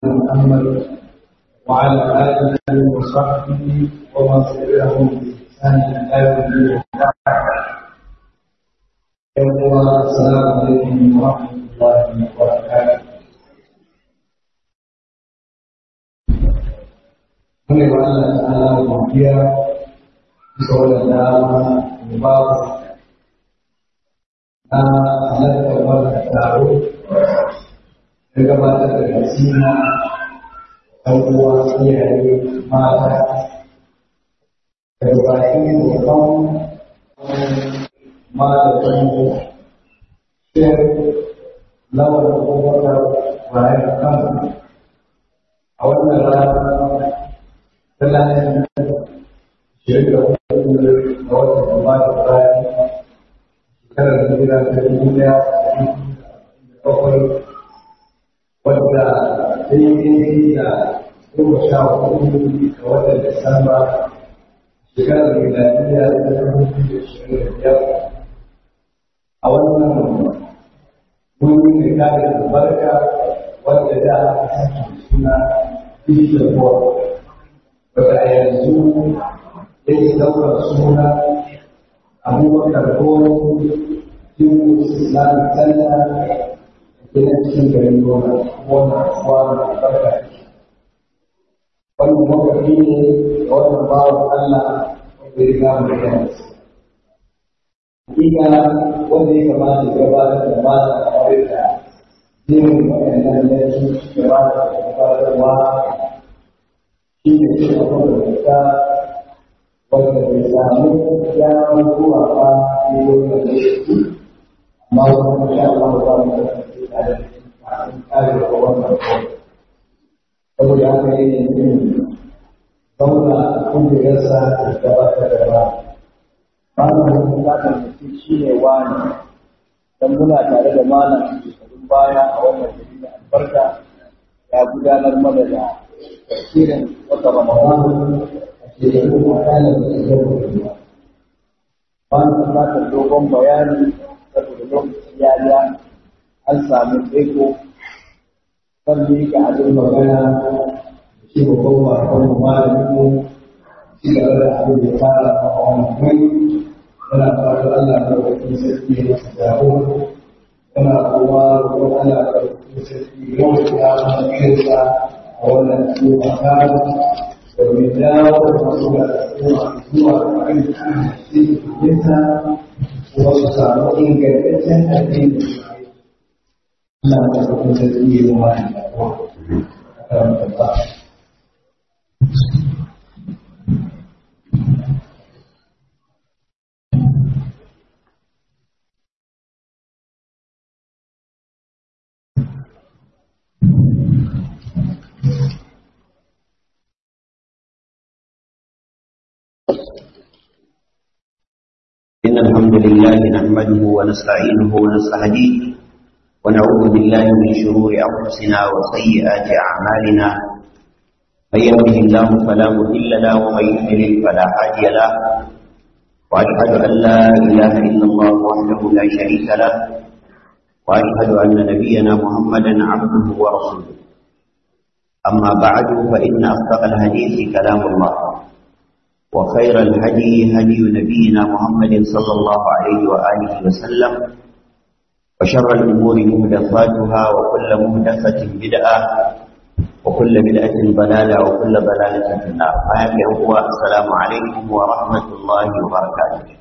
محمد وعلى آله وصحبه ومن تبعهم بإحسان إلى يوم الدين السلام عليكم ورحمة الله وبركاته Mune wa Allah ta'ala godiya bisa wannan dama da babu na halartar wannan taro da gabatar da nasina ɗan uwa iyaye mata da baki da kan malamin shir lawar kowatar bayan kan a wannan rana talatin shirin da hudu a watan gaba da bayan shekarar hijira ta dubu daya da bakwai wadda daidai da goma sha hudu ga watan disamba shekarar miladiya ta dubu da shirin da biyar a wannan wuri da kare albarka wadda da aka sake suna digital board wadda a yanzu yake ɗaukar suna abubakar gona cikin islamic center gina cikin garin gona gona kwana barka wannan makafi ne da wannan bawan allah wanda ya gama da yanzu hakika wanda ya kamata ya gabatar da mata a kawai da jirin waɗannan yanzu gabatar da gabatarwa shi ne shi a kuma da wanda bai samu damar zuwa ba ne wannan da shi amma wani sha Allah ba mu da shi tare da kare da wannan kawai saboda haka yi ne zauna a kungiyarsa da gabatar da ba ba mu da bukatar mutum shi ne wani dan muna tare da malam shekarun baya a wannan gari da albarka ya gudanar mana da tafsirin wata Ramadan a shekaru makalar da ya rubuta. Ba na bukatar dogon bayani saboda lokaci ya ya an samu tsaiko kan miƙa abin magana shi babban bakon malamin mu shi da wani abin da ya fara a wani wuri yana fara Allah da wani sarki ya masa jago yana kuma roƙon Allah da wani sarki yau da ya masa kirsa a wannan cikin kare domin dawo da masu da zuwa zuwa kan cikin yasa kuma su samu ingantaccen addini Allah da wani sarki ya masa jago a karanta ba. إن الحمد لله نحمده ونستعينه ونستهديه ونعوذ بالله من شرور أنفسنا وسيئات أعمالنا من يهده الله فلا مضل له ومن يضلل فلا هادي له وأشهد أن لا إله إلا الله وحده لا شريك له وأشهد أن نبينا محمدا عبده ورسوله أما بعد فإن أصدق الحديث كلام الله وخير الهدي هدي نبينا محمد صلى الله عليه وآله وسلم وشر الأمور مهدفاتها وكل مهدفة بدعة وكل بدعة ضلالة وكل ضلالة في النار فهذا هو السلام عليكم ورحمة الله وبركاته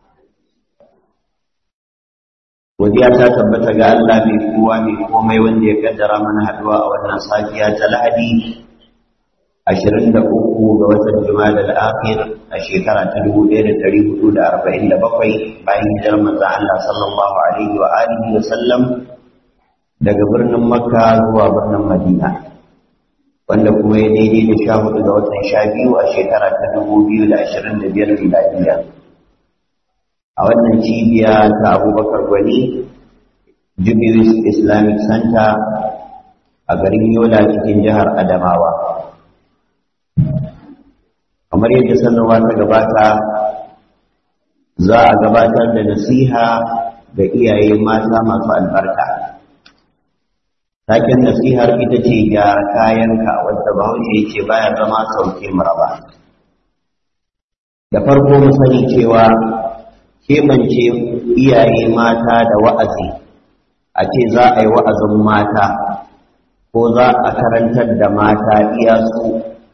Godiya ta tabbata ga Allah mai kowa mai komai wanda ya kaddara mana haduwa a wannan safiya ta Lahadi ashirin da uku ga watan Jumada al-Akhir a shekara ta dubu ɗaya da ɗari hudu da arba'in da bakwai bayan hijirar manzon Allah sallallahu alaihi wa alihi wa sallam daga birnin Makka zuwa birnin Madina wanda kuma ya daidai da sha hudu ga watan sha biyu a shekara ta dubu biyu da ashirin da biyar miladiya a wannan cibiya ta Abubakar Gwani Jubilees Islamic Center a garin Yola cikin jihar Adamawa kamar yadda sanarwa ta gabata za a gabatar da nasiha ga iyaye mata masu albarka taken nasihar ita ce gyara kayanka wadda bahaushe ce baya zama sauke maraba da farko mu sani cewa keɓance iyaye mata da wa'azi a ce za a yi wa'azin mata ko za a karantar da mata iya su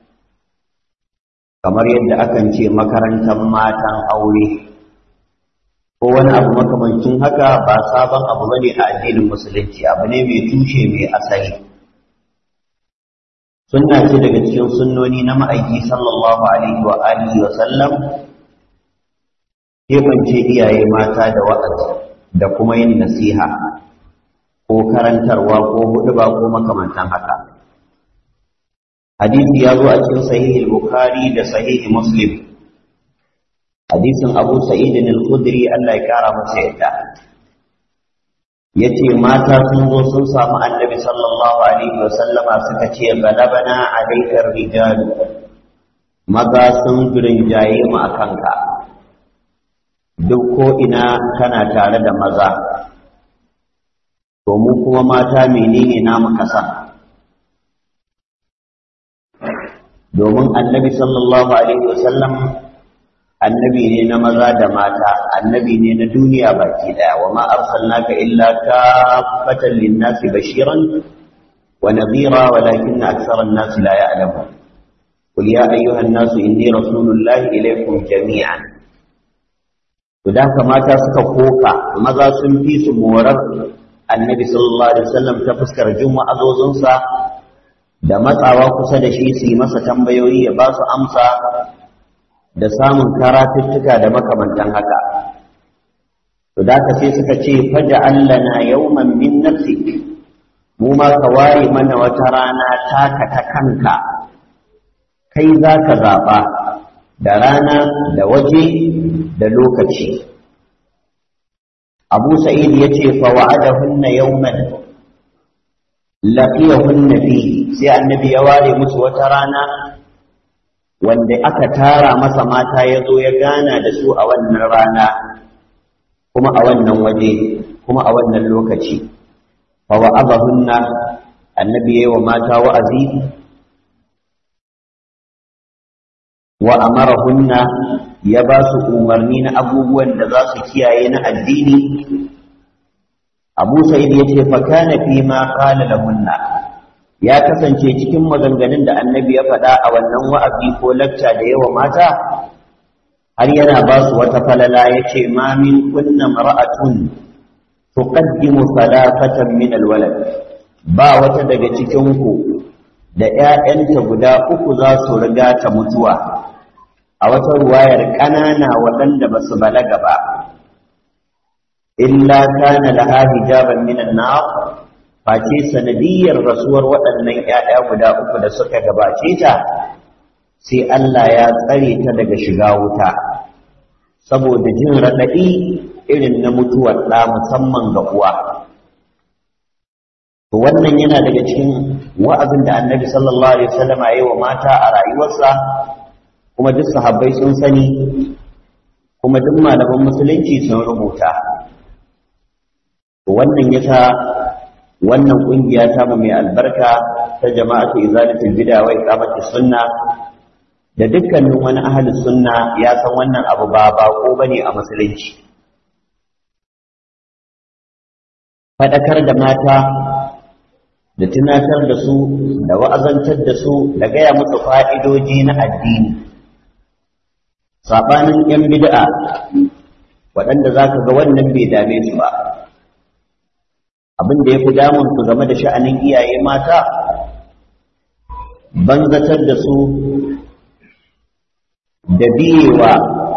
kamar yadda akan ce makarantar matan aure ko wani abu makamancin haka ba sabon abu bane a addinin musulunci abu ne mai tushe mai asali sunna ce daga cikin sunnoni na ma'aiki sallallahu alaihi wa alihi wa sallam kebance iyaye mata da wa'azi da kuma yin nasiha ko karantarwa ko huɗuba ko makamantan haka hadisi ya zo a cikin sahihi bukhari da sahihi muslim hadisin abu sa'idin al-khudri Allah ya kara masa yadda yace mata sun zo sun samu annabi sallallahu alaihi wa sallama suka ce galabana alaikar rijalu maza sun rinjaye mu akan ka duk ko ina kana tare da maza to mu kuma mata menene namu kasa domin annabi sallallahu alaihi wa sallam annabi ne na maza da mata annabi ne na duniya baki daya wa ma arsalnaka illa kaffatan lin-nasi bashiran wa nadhira walakinna akthara an-nasi la ya'lamun qul ya ayyuha an-nasu inni rasulullahi ilaykum jami'an to da mata suka koka maza sun fi su morar annabi sallallahu alaihi wasallam ta fuskar juma'azozinsa da matsawa kusa da shi su yi masa tambayoyi ya ba su amsa da samun karatuttuka da makamantan haka to da ka sai suka ce faja allana yawman min nafsik mu ma ka ware mana wata rana taka ta kanka kai za ka zaɓa da rana da waje da lokaci abu sa'id ya ce fa wa'adahunna yawman laqiyahunna fi sai annabi ya ware musu wata rana wanda aka tara masa mata ya zo ya gana da su a wannan rana kuma a wannan waje kuma a wannan lokaci fa wa'adahunna annabi yayi wa mata wa'azi wa amarahunna ya ba su umarni na abubuwan da za su kiyaye na addini abu sa'id ya ce fa kana fi ma qala lahunna ya kasance cikin maganganun da annabi ya faɗa a wannan wa'azi ko lacca da yawa mata har yana ba su wata falala ya ce ma min kunna mar'atun tuqaddimu salafatan min alwalad ba wata daga cikin ku da ƴaƴanta guda uku za su riga ta mutuwa a wata ruwayar ƙanana waɗanda ba su balaga ba illa kana laha hijaban minan nar face sanadiyar rasuwar waɗannan ƴaƴa guda uku da suka gabace ta sai Allah ya tsare ta daga shiga wuta saboda jin raɗaɗi irin na mutuwar ɗa musamman ga uwa to wannan yana daga cikin wa'azin da annabi sallallahu alaihi wasallam ya yi wa mata a rayuwarsa kuma duk sahabbai sun sani kuma duk malaman musulunci sun rubuta wannan yasa wannan kungiya ta mu mai albarka ta jama'atu izalatul bid'a wa iqamatus sunna da dukkanin wani ahli sunna ya san wannan abu ba bako bane a musulunci fadakar da mata da tunatar da su da wa'azantar da su da gaya musu fa'idoji na addini saɓanin ‘yan bid'a waɗanda za ka ga wannan bai dame su ba abin da ya fi damun su game da sha'anin iyaye mata banzatar da su da biyewa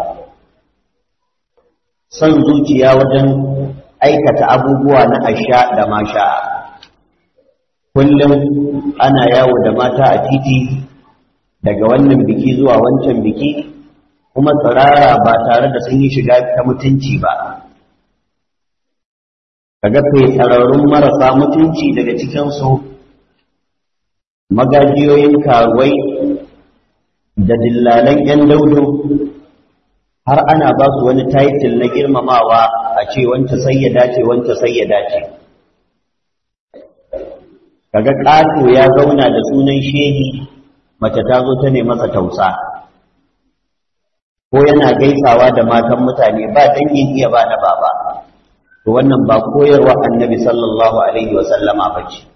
son zuciya wajen aikata abubuwa na asha da masha kullum ana yawo da mata a titi daga wannan biki zuwa wancan biki kuma tsirara ba tare da sun yi shiga ta mutunci ba kaga tsararrun marasa mutunci daga cikinsu magajiyoyin karuwai da dillalan 'yan daudu har ana ba su wani taitil na girmamawa a ce wanta sai ya dace wanta sai ya dace kaga ƙato ya zauna da sunan shehi mace ta zo ta masa tausa ko yana gaisawa da matan mutane ba dangin iya ba na baba to wannan ba koyarwa annabi sallallahu alaihi wasallama ba ce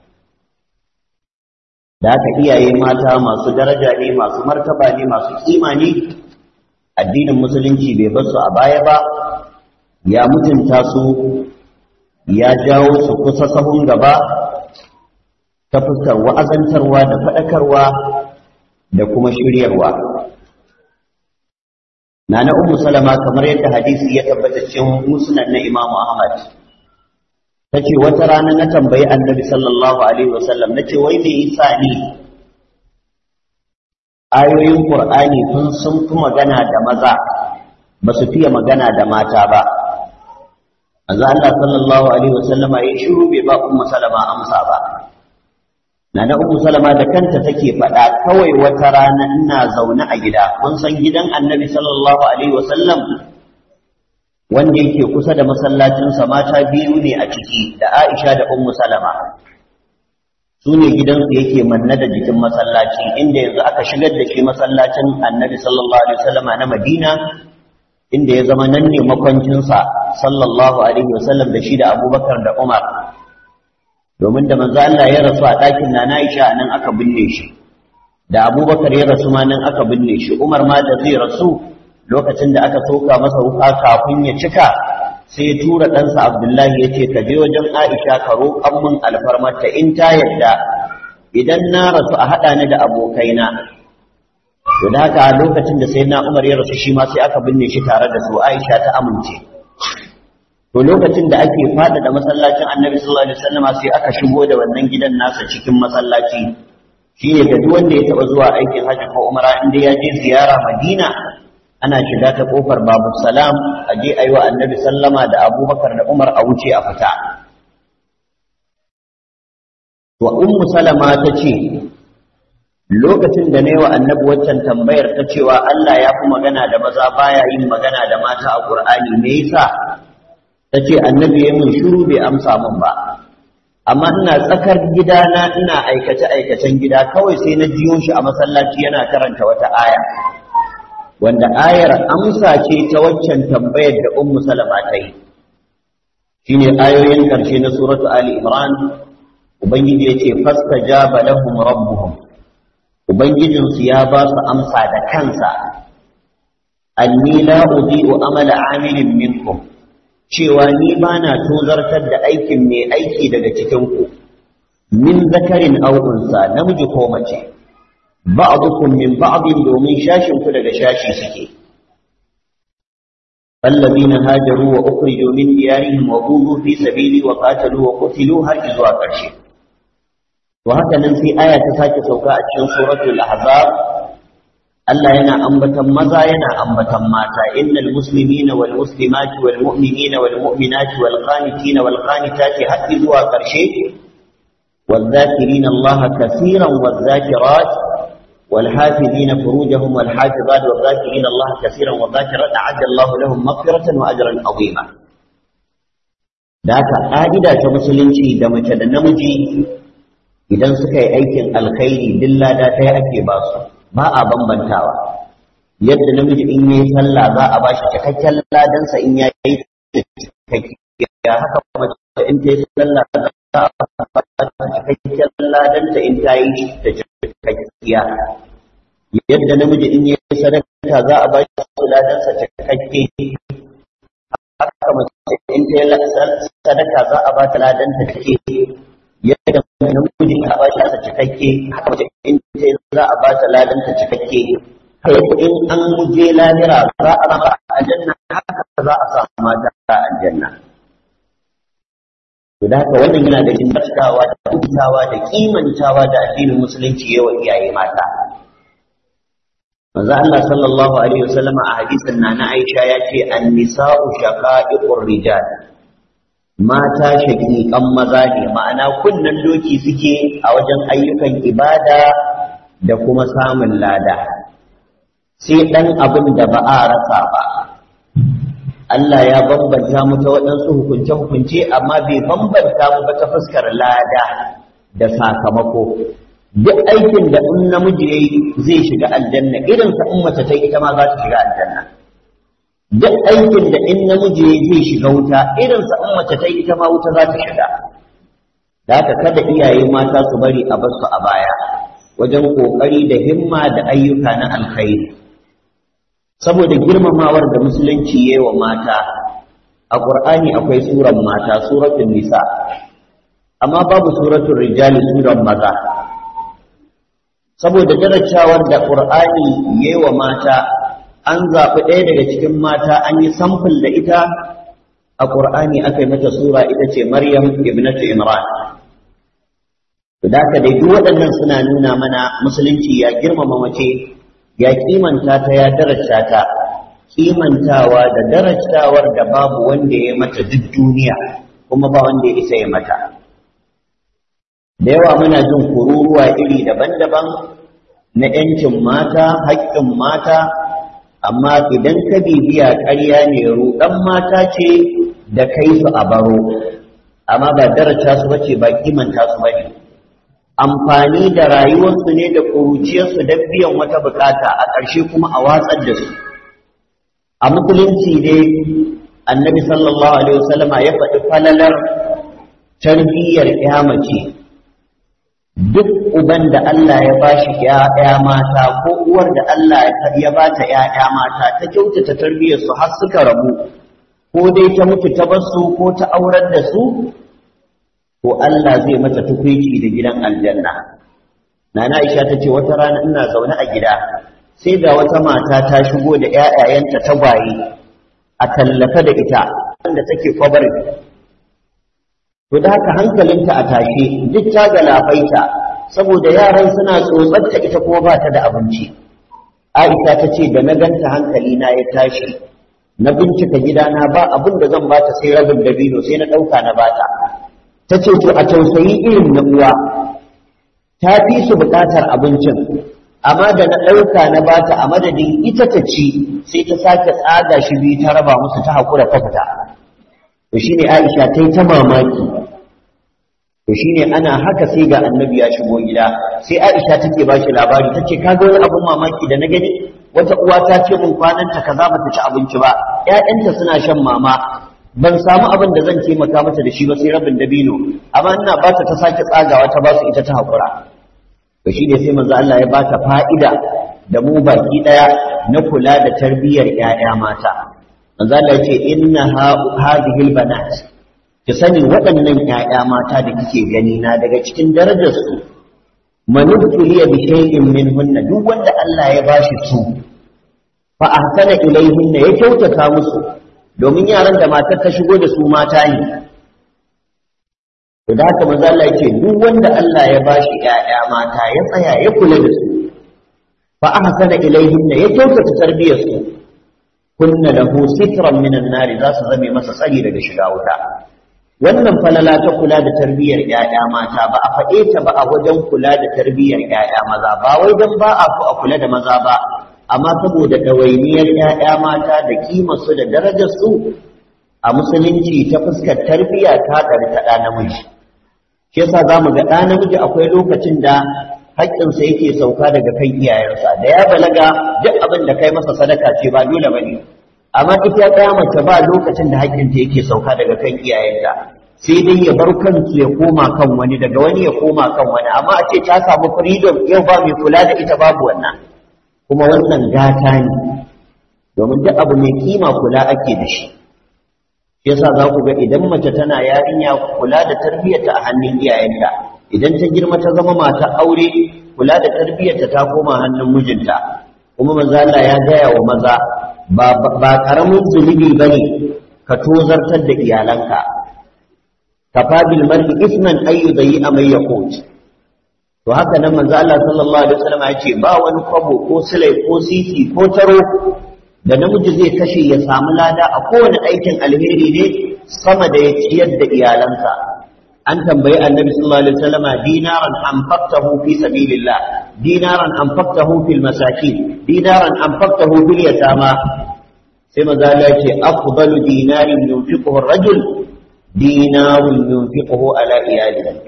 da haka iyaye mata masu daraja ne masu martaba ne masu kima ne addinin musulunci bai bar su a baya ba ya mutunta su ya jawo su kusa sahun gaba ta fuskar wa'azantarwa da faɗakarwa da kuma shiryarwa na na ummu salama kamar yadda hadisi ya tabbata cikin musnad na imamu ahmad ta ce wata rana na tambayi annabi sallallahu alaihi wasallam na ce wai me yasa ni ayoyin qur'ani sun sun fi magana da maza ba su fiye magana da mata ba manzo Allah sallallahu alaihi wasallam ya shiru bai ba ummu salama amsa ba nana ummu salama da kanta take faɗa kawai wata rana ina zaune a gida kun san gidan annabi sallallahu alaihi wasallam wanda yake kusa da masallacinsa mata biyu ne a ciki da Aisha da Ummu Salama su ne gidansu yake manna da jikin masallaci inda yanzu aka shigar da shi masallacin Annabi sallallahu alaihi wasallama na Madina inda ya zama nan ne makwancinsa sallallahu alaihi wasallam da shi da Abubakar da Umar domin da manzo Allah ya rasu a ɗakin Nana Aisha nan aka binne shi da Abubakar ya rasu ma nan aka binne shi Umar ma da zai rasu lokacin da aka soka masa wuka kafin ya cika sai ya tura ɗansa Abdullahi ya ce ka je wajen Aisha ka roƙan min alfarmarta in ta yadda idan na rasu a haɗa ni da abokaina to da haka lokacin da sai na Umar ya rasu shi ma sai aka binne shi tare da su Aisha ta amince to lokacin da ake fada da masallacin Annabi sallallahu alaihi wasallam sai aka shigo da wannan gidan nasa cikin masallaci shine da duk wanda ya taba zuwa aikin hajji ko umra inda ya je ziyara Madina ana shiga ta kofar babu salam a je a yi wa annabi sallama da abubakar da umar a wuce a fita wa ummu salama ta ce lokacin da na yi wa annabi waccan tambayar ta cewa Allah ya fi magana da maza baya yin magana da mata a ƙur'ani me yasa ta ce annabi ya min shiru bai amsa min ba amma ina tsakar gidana ina aikace aikacen gida kawai sai na jiyo shi a masallaci yana karanta wata aya wanda ayar amsa ce ta waccan tambayar da ummu salama ta yi shine ayoyin karshe na suratu ali imran ubangiji ya ce fastajaba lahum rabbuhum ubangijinsu ya ba su amsa da kansa anni la udhi'u amala amilin minkum cewa ni bana tozartar da aikin mai aiki daga cikin ku min zakarin aw unsa namiji ko mace ba'dukum min ba'din domin shashin ku daga shashi suke الذين هاجروا وأخرجوا من ديارهم وضوذوا في سبيلي وقاتلوا وقتلوا هل إذوا قرشي وهكذا في آية تساكي سوكاء سورة الأحزاب Allah yana ambatan maza yana ambatan mata innal muslimina wal muslimati wal mu'minina wal mu'minati wal qanitina wal qanitati har zuwa karshe والذاكرين الله كثيرا والذاكرات والحافظين فروجهم والحافظات والذاكرين الله كثيرا والذاكرات أعد الله لهم مغفرة وأجرا عظيما ذاك قاعدة مسلمتي دمت النمجي idan suka yi aikin alkhairi dilla da ta yi ake ba su ba a bambantawa yadda namiji in yi sallah za a ba shi cikakken ladansa in ya yi cikakkiya haka mace in ta yi sallah za a ba ta cikakken ladanta in ta yi ta cikakkiya yadda namiji in yi sadaka za a ba shi ladansa cikakke haka mace in ta yi sadaka za a ba ta ladanta cikakke yadda namiji a ba shi asa cikakke haka mace in ce za a ba ta ladanta cikakke haka in an muje lahira za a rama aljanna haka za a samu mata a aljanna to da haka wannan yana da kimmantawa da hutawa da kimantawa da addinin musulunci yawan iyaye mata manzo Allah sallallahu alaihi wasallam a hadisin na Aisha ya ce an-nisa'u shaqa'iqur rijal mata shaƙiƙan maza ne ma'ana kunnen doki suke a wajen ayyukan ibada da kuma samun lada sai ɗan abin da ba a rasa ba Allah ya bambanta mu ta waɗansu hukunce-hukunce amma bai bambanta mu ba ta fuskar lada da sakamako duk aikin da in namiji yayi zai shiga aljanna irin sa in mace ta ita ma za ta shiga aljanna duk aikin da in namiji yayi zai shiga wuta irin sa in mace ta ita ma wuta za ta shiga da haka kada iyaye mata su bari a basu a baya wajen kokari da himma da ayyuka na alkhairi saboda girmamawar da musulunci yayi wa mata a qur'ani akwai suran mata suratul nisa amma babu suratul rijali suran maza saboda darajawar da qur'ani yayi wa mata an zaɓi ɗaya daga cikin mata an yi samfil da ita a qur'ani aka yi mata sura ita ce maryam ibnatu imran da haka dai duk waɗannan suna nuna mana musulunci ya girmama mace ya kimanta ta ya darajta ta kimantawa da darajtawar da babu wanda ya mata duk duniya kuma ba wanda ya isa ya mata da yawa muna jin kururuwa iri daban-daban na ‘yancin mata haƙƙin mata amma idan ka bibiya ƙarya ne ruɗan mata ce da kai su a baro amma ba daraja su bace ba kimanta su bane amfani da rayuwarsu ne da ƙuruciyarsu don biyan wata bukata a ƙarshe kuma a watsar da su a musulunci ne annabi sallallahu alaihi wasallama ya faɗi falalar tarbiyyar ya mace duk uban da Allah ya bashi ƴaƴa mata ko uwar da Allah ya bata ƴaƴa mata ta kyautata tarbiyyar su har suka rabu ko dai ta mutu ta basu ko ta aurar da su ko Allah zai mata tukwici da gidan aljanna Nana Aisha ta ce wata rana ina zaune a gida sai ga wata mata ta shigo da ƴaƴayenta tagwaye a tallafa da ita wanda take kwabarin to da haka hankalinta a tashe duk ta galabaita saboda yaran suna tsotsatta ita kuma ba ta da abinci Aisha ta ce da na ganta hankali na ya tashi na bincika gidana ba abin da zan bata sai rabin dabino sai na ɗauka na bata ta ce to a tausayi irin na uwa ta fi su buƙatar abincin amma da na ɗauka na bata a madadin ita ta ci sai ta sake tsaga shi biyu ta raba musu ta haƙura ta fita to shine Aisha ta yi ta mamaki to shine ana haka sai ga annabi ya shigo gida sai Aisha take ba shi labari tace kaga wani abun mamaki da na gani wata uwa ta ce mun kwanan ta kaza bata ci abinci ba ƴaƴanta suna shan mama ban samu abin da zan taimaka mata da shi ba sai rabin dabino amma ina ba ta ta sake tsagawa ta ba su ita ta hakura to shine sai manzo Allah ya ba ta fa'ida da mu baki daya na kula da tarbiyyar ƴaƴa mata manzo Allah ya ce inna hadhihi albanat ki sani waɗannan ƴaƴa mata da kike gani na daga cikin darajar su manubtuliya bi shay'in minhunna duk wanda Allah ya bashi su fa ahsana ilayhinna ya kyautata musu domin yaran da matar ta shigo da su mata ne to da haka manzo Allah ya ce duk wanda Allah ya bashi ƴaƴa mata ya tsaya ya kula da su fa ahsana ilayhinna ya kyautata tarbiyar su kunna lahu sitran minan nari za su zame masa tsari daga shiga wuta wannan falala ta kula da tarbiyyar ƴaƴa mata ba a faɗe ta ba a wajen kula da tarbiyyar ƴaƴa maza ba wai dan ba a so a kula da maza ba amma saboda ɗawainiyar ƴaƴa mata da kimar su da darajar su a musulunci ta fuskar tarbiyya ta ɗari ta ɗa namiji shi yasa za mu ga ɗa namiji akwai lokacin da haƙƙinsa yake sauka daga kan iyayensa da ya balaga duk abin da kai masa sadaka ce ba dole ba ne amma ita ɗaya mace ba lokacin da haƙƙinta yake sauka daga kan iyayenta sai dai ya bar kansu ya koma kan wani daga wani ya koma kan wani amma a ce ta samu freedom yau ba mai kula da ita babu wannan kuma wannan gata ne domin duk abu mai kima kula ake da shi shi yasa za ku ga idan mace tana yarinya kula da tarbiyyarta a hannun iyayenta idan ta girma ta zama mata aure kula da tarbiyyarta ta koma hannun mijinta kuma manzo Allah ya gaya wa maza ba ba karamin zunubi bane ka tozartar da iyalanka kafa bil mar'i isman ay yudayi amay yaqut to haka nan manzo Allah sallallahu alaihi wasallam ya ce ba wani kwabo ko silai ko sisi ko taro da namiji zai kashe ya samu lada a kowane aikin alheri ne sama da ya ciyar da iyalansa an tambayi annabi sallallahu alaihi wasallam dinaran anfaqtahu fi sabilillah dinaran anfaqtahu fil masakin dinaran anfaqtahu fil yatama sai maza Allah ce afdalu dinarin yunfiquhu ar-rajul dinarun yunfiquhu ala iyalihi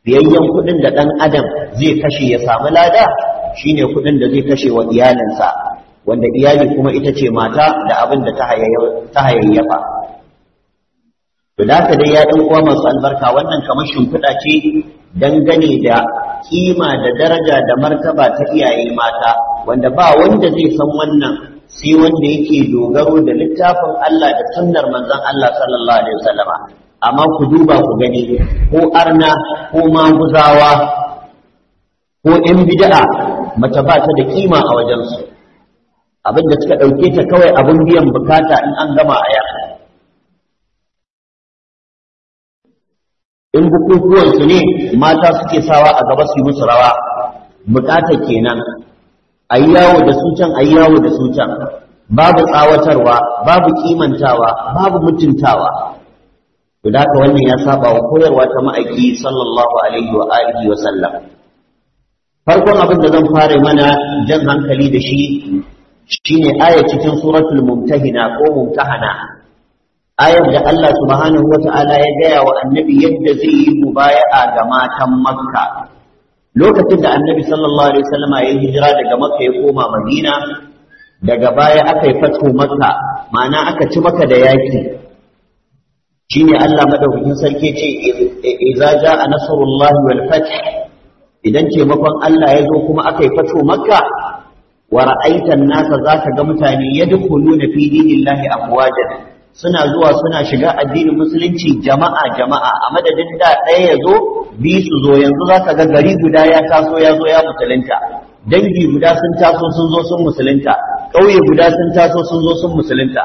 biyayyen kuɗin da ɗan adam zai kashe ya samu lada shine kuɗin da zai kashe wa iyalinsa wanda iyali kuma ita ce mata da abin da ta hayayyafa to da haka dai ya ɗan uwa masu albarka wannan kamar shimfiɗa ce dangane da kima da daraja da martaba ta iyaye mata wanda ba wanda zai san wannan sai wanda yake dogaro da littafin Allah da sunnar manzon Allah sallallahu alaihi wasallama amma ku duba ku gani ko arna ko maguzawa ko ‘yan bid'a mace ba ta da kima a wajensu abin da suka ɗauke ta kawai abin biyan bukata in an gama a yaka in bukukuwansu ne mata suke sawa a gaba su yi musu rawa bukata kenan a yi yawo da su can a yi yawo da su can babu tsawatarwa babu kimantawa babu mutuntawa to da haka wannan ya saba wa koyarwa ta ma'aiki sallallahu alaihi wa alihi wa sallam farkon abin da zan fara mana jan hankali da shi shine aya cikin suratul mumtahina ko mumtahana ayar da Allah subhanahu wa ta'ala ya gaya wa annabi yadda zai yi mubaya'a ga matan makka lokacin da annabi sallallahu alaihi wasallam ya hijira daga makka ya koma madina daga baya aka yi fatu makka ma'ana aka ci maka da yaki shine Allah madaukakin sarki ce idza jaa nasrullahi wal fath idan taimakon Allah ya zo kuma aka yi fatu makka wa ra'aitan nasa zaka ga mutane yadkhuluna fi dinillahi afwajan suna zuwa suna shiga addinin musulunci jama'a jama'a a madadin da ɗaya ya zo bi su zo yanzu za ka ga gari guda ya taso ya zo ya musulunta dangi guda sun taso sun zo sun musulunta ƙauye guda sun taso sun zo sun musulunta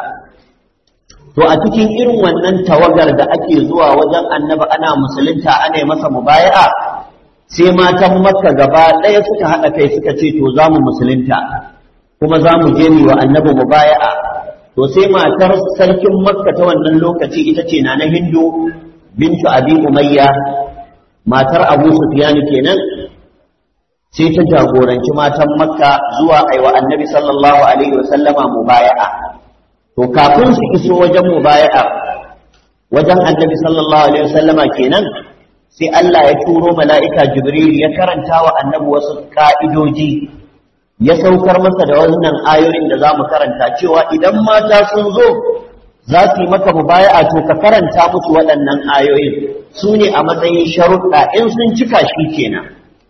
to a cikin irin wannan tawagar da ake zuwa wajen annabi ana musulunta ana yi masa mubaya'a sai matan makka gaba ɗaya suka haɗa kai suka ce to za mu musulunta kuma za mu je wa annabi mubaya'a to sai matar sarkin makka ta wannan lokaci ita ce na na hindu bintu abi umayya matar abu sufyan kenan sai ta jagoranci matan makka zuwa aiwa annabi sallallahu alaihi wasallama mubaya'a to kafin su iso wajen mubaya'a wajen annabi sallallahu alaihi wasallama kenan sai Allah ya turo mala'ika jibril ya karanta wa annabi wasu ka'idoji ya saukar masa da wannan ayoyin da za mu karanta cewa idan mata sun zo za su yi maka mubaya'a to ka karanta musu waɗannan ayoyin su ne a matsayin sharuɗa in sun cika shi kenan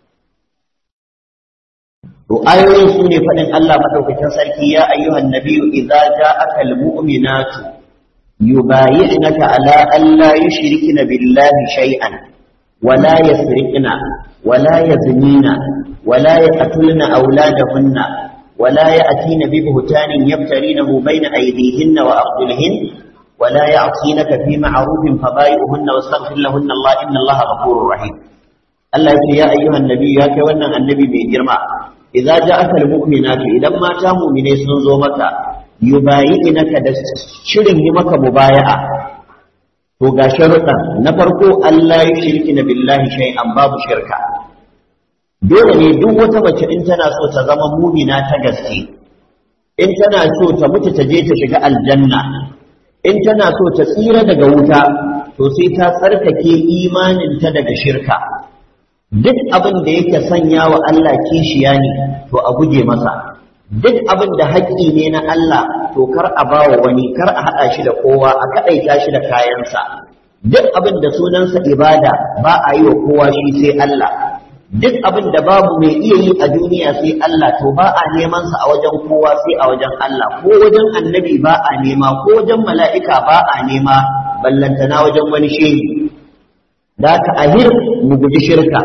to ayoyin su ne faɗin Allah madaukakin sarki ya ayyuhan nabiyyu idza ja'aka almu'minatu yubayi'naka ala an la yushrikna billahi shay'an ولا يسرقن ولا يزنين ولا يقتلن أولادهن ولا يأتين ببهتان يفترينه بين أيديهن وأرجلهن ولا يعصينك في معروف فبايعهن واستغفر لهن الله إن الله غفور رحيم الله يقول يا أيها النبي يا كوانا النبي من جرما إذا جاءك المؤمنات إذا ما تاموا من يسنزومك يبايعنك شرين مك مبايعة to ga sharuɗan na farko Allah ya shirki na billahi shay'an babu shirka dole ne duk wata mace in tana so ta zama mumina ta gaske in tana so ta mutu ta je ta shiga aljanna in tana so ta tsira daga wuta to sai ta tsarkake imaninta daga shirka duk abin da yake sanya wa Allah kishiya ne to a guje masa duk abin da haƙƙi ne na Allah to kar a bawa wani kar a haɗa shi da kowa a kaɗaita shi da kayansa duk abin da sunansa ibada ba a yi wa kowa shi sai Allah duk abin da babu mai iya yi a duniya sai Allah to ba a neman sa a wajen kowa sai a wajen Allah ko wajen annabi ba a nema ko wajen mala'ika ba a nema ballantana wajen wani shehi da ka ahir mu guji shirka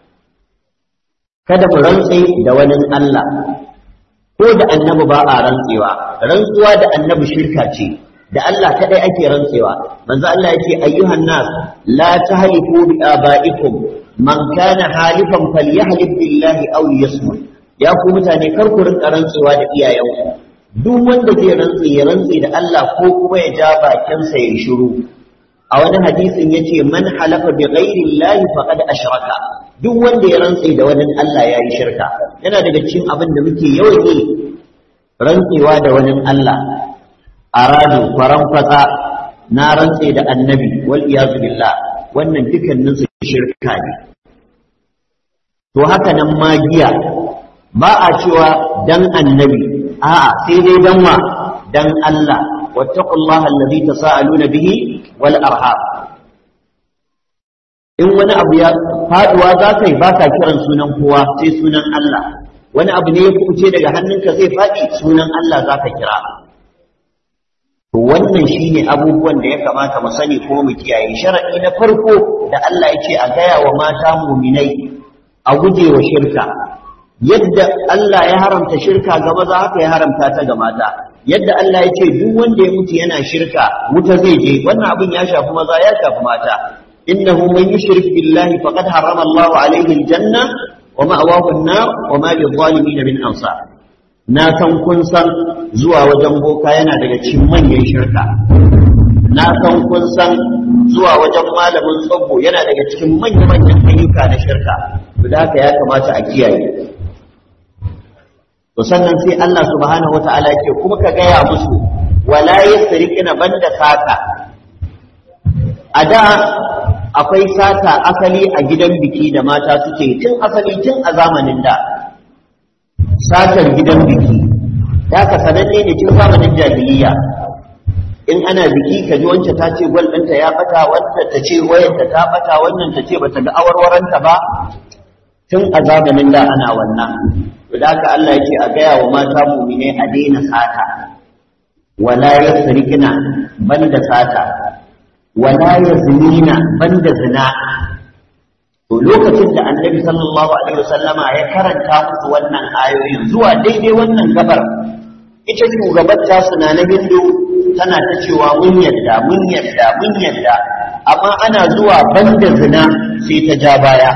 kada mu rantse da wani Allah ko da annabi ba a rantsewa rantsuwa da annabi shirka ce da Allah kadai ake rantsewa manzo Allah yace ayyuhan nas la tahlifu bi abaikum man kana halifan falyahlif billahi aw yasmut ya ku mutane kar ku rinka rantsewa da iyayenku duk wanda zai rantse ya rantse da Allah ko kuma ya ja bakinsa ya shiru a wani hadisin yace man halafa bi ghairi llahi faqad ashraka duk wanda ya rantse da wani Allah ya yi shirka yana daga cikin abin da muke yawan yi rantsewa da wani Allah aradu faran fasa na rantse da annabi wal iyazu billah wannan dukkanin su shirka ne to haka nan magiya ba a cewa dan annabi a'a sai dai dan wa dan Allah wattaqullaha allazi tasaaluna bihi wal arham in wani abu ya faduwa za ka yi ba ka kiran sunan kowa sai sunan Allah wani abu ne ya kuce daga hannunka zai faɗi sunan Allah za ka kira to wannan shine abubuwan da ya kamata mu sani ko mu kiyaye sharadi na farko da Allah ya ce a gaya wa mata muminai a guje wa shirka yadda Allah ya haramta shirka ga maza haka ya haramta ta ga mata yadda Allah ya ce duk wanda ya mutu yana shirka wuta zai je wannan abin ya shafi maza ya shafi mata innahu man yushrik billahi faqad harrama Allahu alayhi aljanna wa ma'awahu an-nar wa ma lidh-dhalimin min ansar na san kun san zuwa wajen boka yana daga cikin manyan shirka na san kun san zuwa wajen malamin tsabbo yana daga cikin manya-manyan ayyuka na shirka da haka ya kamata a kiyaye to sannan sai Allah subhanahu wata'ala yake kuma ka gaya musu wala yasriqina banda sata a da akwai sata asali a gidan biki da mata suke tun asali tun a zamanin da satar gidan biki ya ka sananne ne tun zamanin jahiliya in ana biki ka ji wancan ta ce gwal ɗinta ya bata wancan ta ce wayanta ta bata wannan ta ce bata ga awarwaranta ba tun a zamanin da ana wannan to da haka Allah yake a gaya wa mata mumine a daina sata wala yasrikina banda sata wala yazinina banda zina to lokacin da annabi sallallahu alaihi wasallama ya karanta musu wannan ayoyin zuwa daidai wannan gabar ita shugabar ta suna na hindu tana ta cewa mun yadda mun yadda mun yadda amma ana zuwa banda zina sai ta ja baya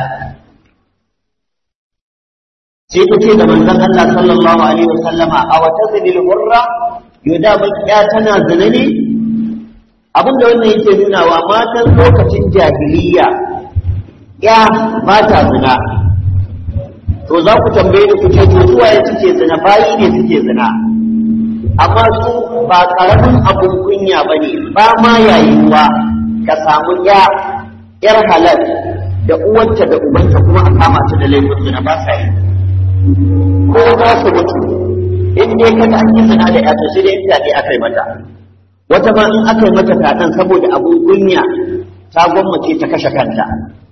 sai ta ce da manzon Allah sallallahu alaihi wasallama a wata zilil hurra yoda bakiya tana zina ne abinda wannan yake nunawa matan lokacin jahiliya ya ba ta zina to za ku tambaye ni ku ce to su waye suke zina bayi ne suke zina amma su ba karamin abun kunya ba ne ba ma yayuwa ka samu ya yar halal da uwanta da ubanta kuma a kama ta da laifin zina ba sa yi ko za su mutu in dai kada an yi zina da yato sai dai fyaɗe aka yi mata wata ma in aka yi mata fyaɗen saboda abun kunya ta gwammace ta kashe kanta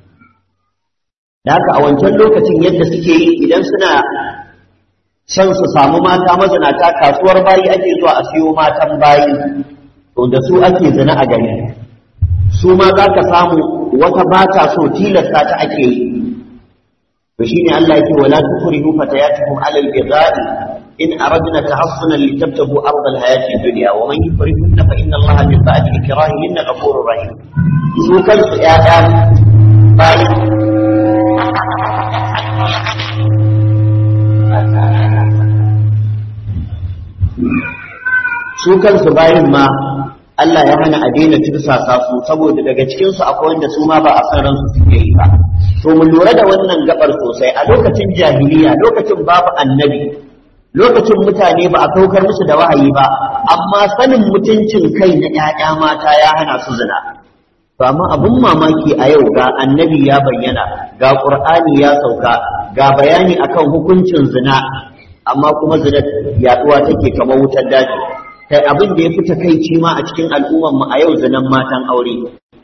da haka a wancan lokacin yadda suke yi idan suna son su samu mata mazinata kasuwar bayi ake zuwa a siyo matan bayi to da su ake zina a gari su ma za ka samu wata ba ta so tilasta ta ake yi to shine Allah yake wala tukrihu fatayatukum ala al-bidai in aradna tahassunan litabtagu arda al-hayati ad-dunya wa man yukrihunna fa inna Allah min ba'di ikrahihinna ghafurur rahim su kansu ƴaƴa bayi su kansu bayin ma Allah ya hana a daina tursasa su saboda daga cikinsu akwai wanda su ma ba a san ransu suke yi ba to mu lura da wannan gabar sosai a lokacin jahiliya lokacin babu annabi lokacin mutane ba a saukar musu da wahayi ba amma sanin mutuncin kai na ƴaƴa mata ya hana su zina to amma abun mamaki a yau ga annabi ya bayyana ga qur'ani ya sauka ga bayani akan hukuncin zina amma kuma zina yaduwa take kamar wutar daji kai abin da ya fi takaici ma a cikin al'ummar mu a yau zinan matan aure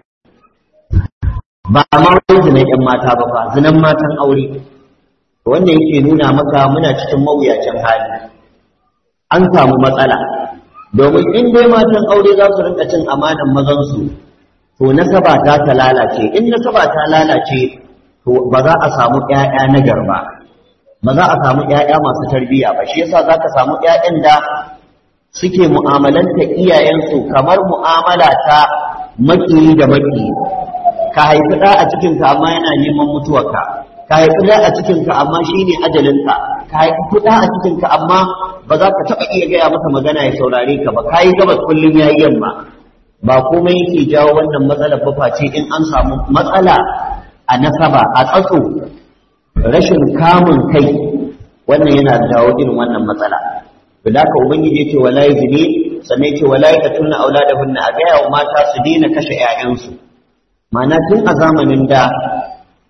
ba ma wai zinan yan mata ba fa zinan matan aure wannan yake nuna maka muna cikin mawuyacin hali an samu matsala domin in dai matan aure za su rinka cin amanan mazan su to nasaba ta ta lalace in nasaba ta lalace to ba za a samu ƴaƴa na garba ba za a samu ƴaƴa masu tarbiyya ba shi yasa zaka samu ƴaƴan da suke mu'amalanta iyayensu kamar mu'amala ta makiyi da makiyi ka haifi ɗa a cikinka amma yana neman mutuwarka ka haifi ɗa a cikinka amma shine ajalinka ka haifi ɗa a cikinka amma ba za ka taɓa iya gaya masa magana ya saurare ka ba ka yi gabas kullum ya yi yamma ba komai yake jawo wannan matsalar ba face in an samu matsala a nasaba a tsatso rashin kamun kai wannan yana jawo irin wannan matsala da haka ubangiji yace wala yazni sannan yace wala yaqtulna auladahunna a gaya wa mata su daina kashe ƴaƴansu ma'ana tun a zamanin da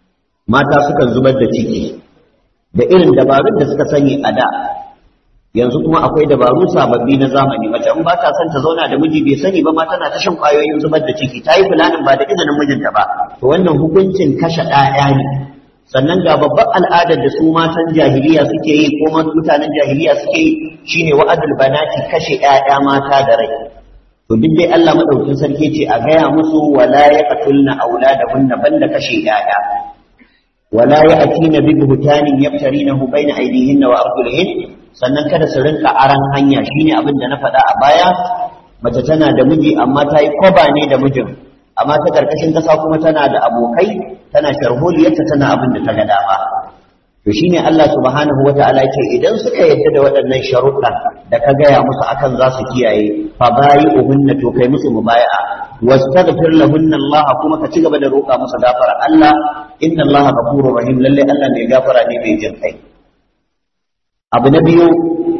mata sukan zubar da ciki da irin dabarun da suka sani a da yanzu kuma akwai dabaru sababbi na zamani mace in ba ta son ta zauna da miji bai sani ba ma tana ta shan kwayoyin zubar da ciki ta yi fulanin ba da izinin mijinta ba to wannan hukuncin kashe ɗaya ne sannan ga babban al'adar da su matan jahiliya suke yi ko mutanen jahiliya suke yi shine wa'adul banati kashe ƴaƴa mata da rai to duk dai Allah madaukin sarki ce a gaya musu wala yaqtulna auladahunna banda kashe ƴaƴa wala ya'tina bi buhtanin yaftarinahu baina aydihinna wa arjulihin sannan kada su rinka aran hanya shine abin da na faɗa a baya mace tana da miji amma ta yi kwaba ne da mijin amma ta karkashin kasa kuma tana da abokai tana sharholiyarta tana abin da ta ga dama to shine Allah subhanahu wataala ce idan suka yadda da waɗannan sharuɗan da ka gaya musu akan za su kiyaye fa bayi'uhunna to kai musu mubaya'a wastaghfir lahunna Allah kuma ka ci gaba da roƙa musu gafara Allah inna Allah ghafurur rahim lalle Allah mai gafara ne mai jin kai abu na biyu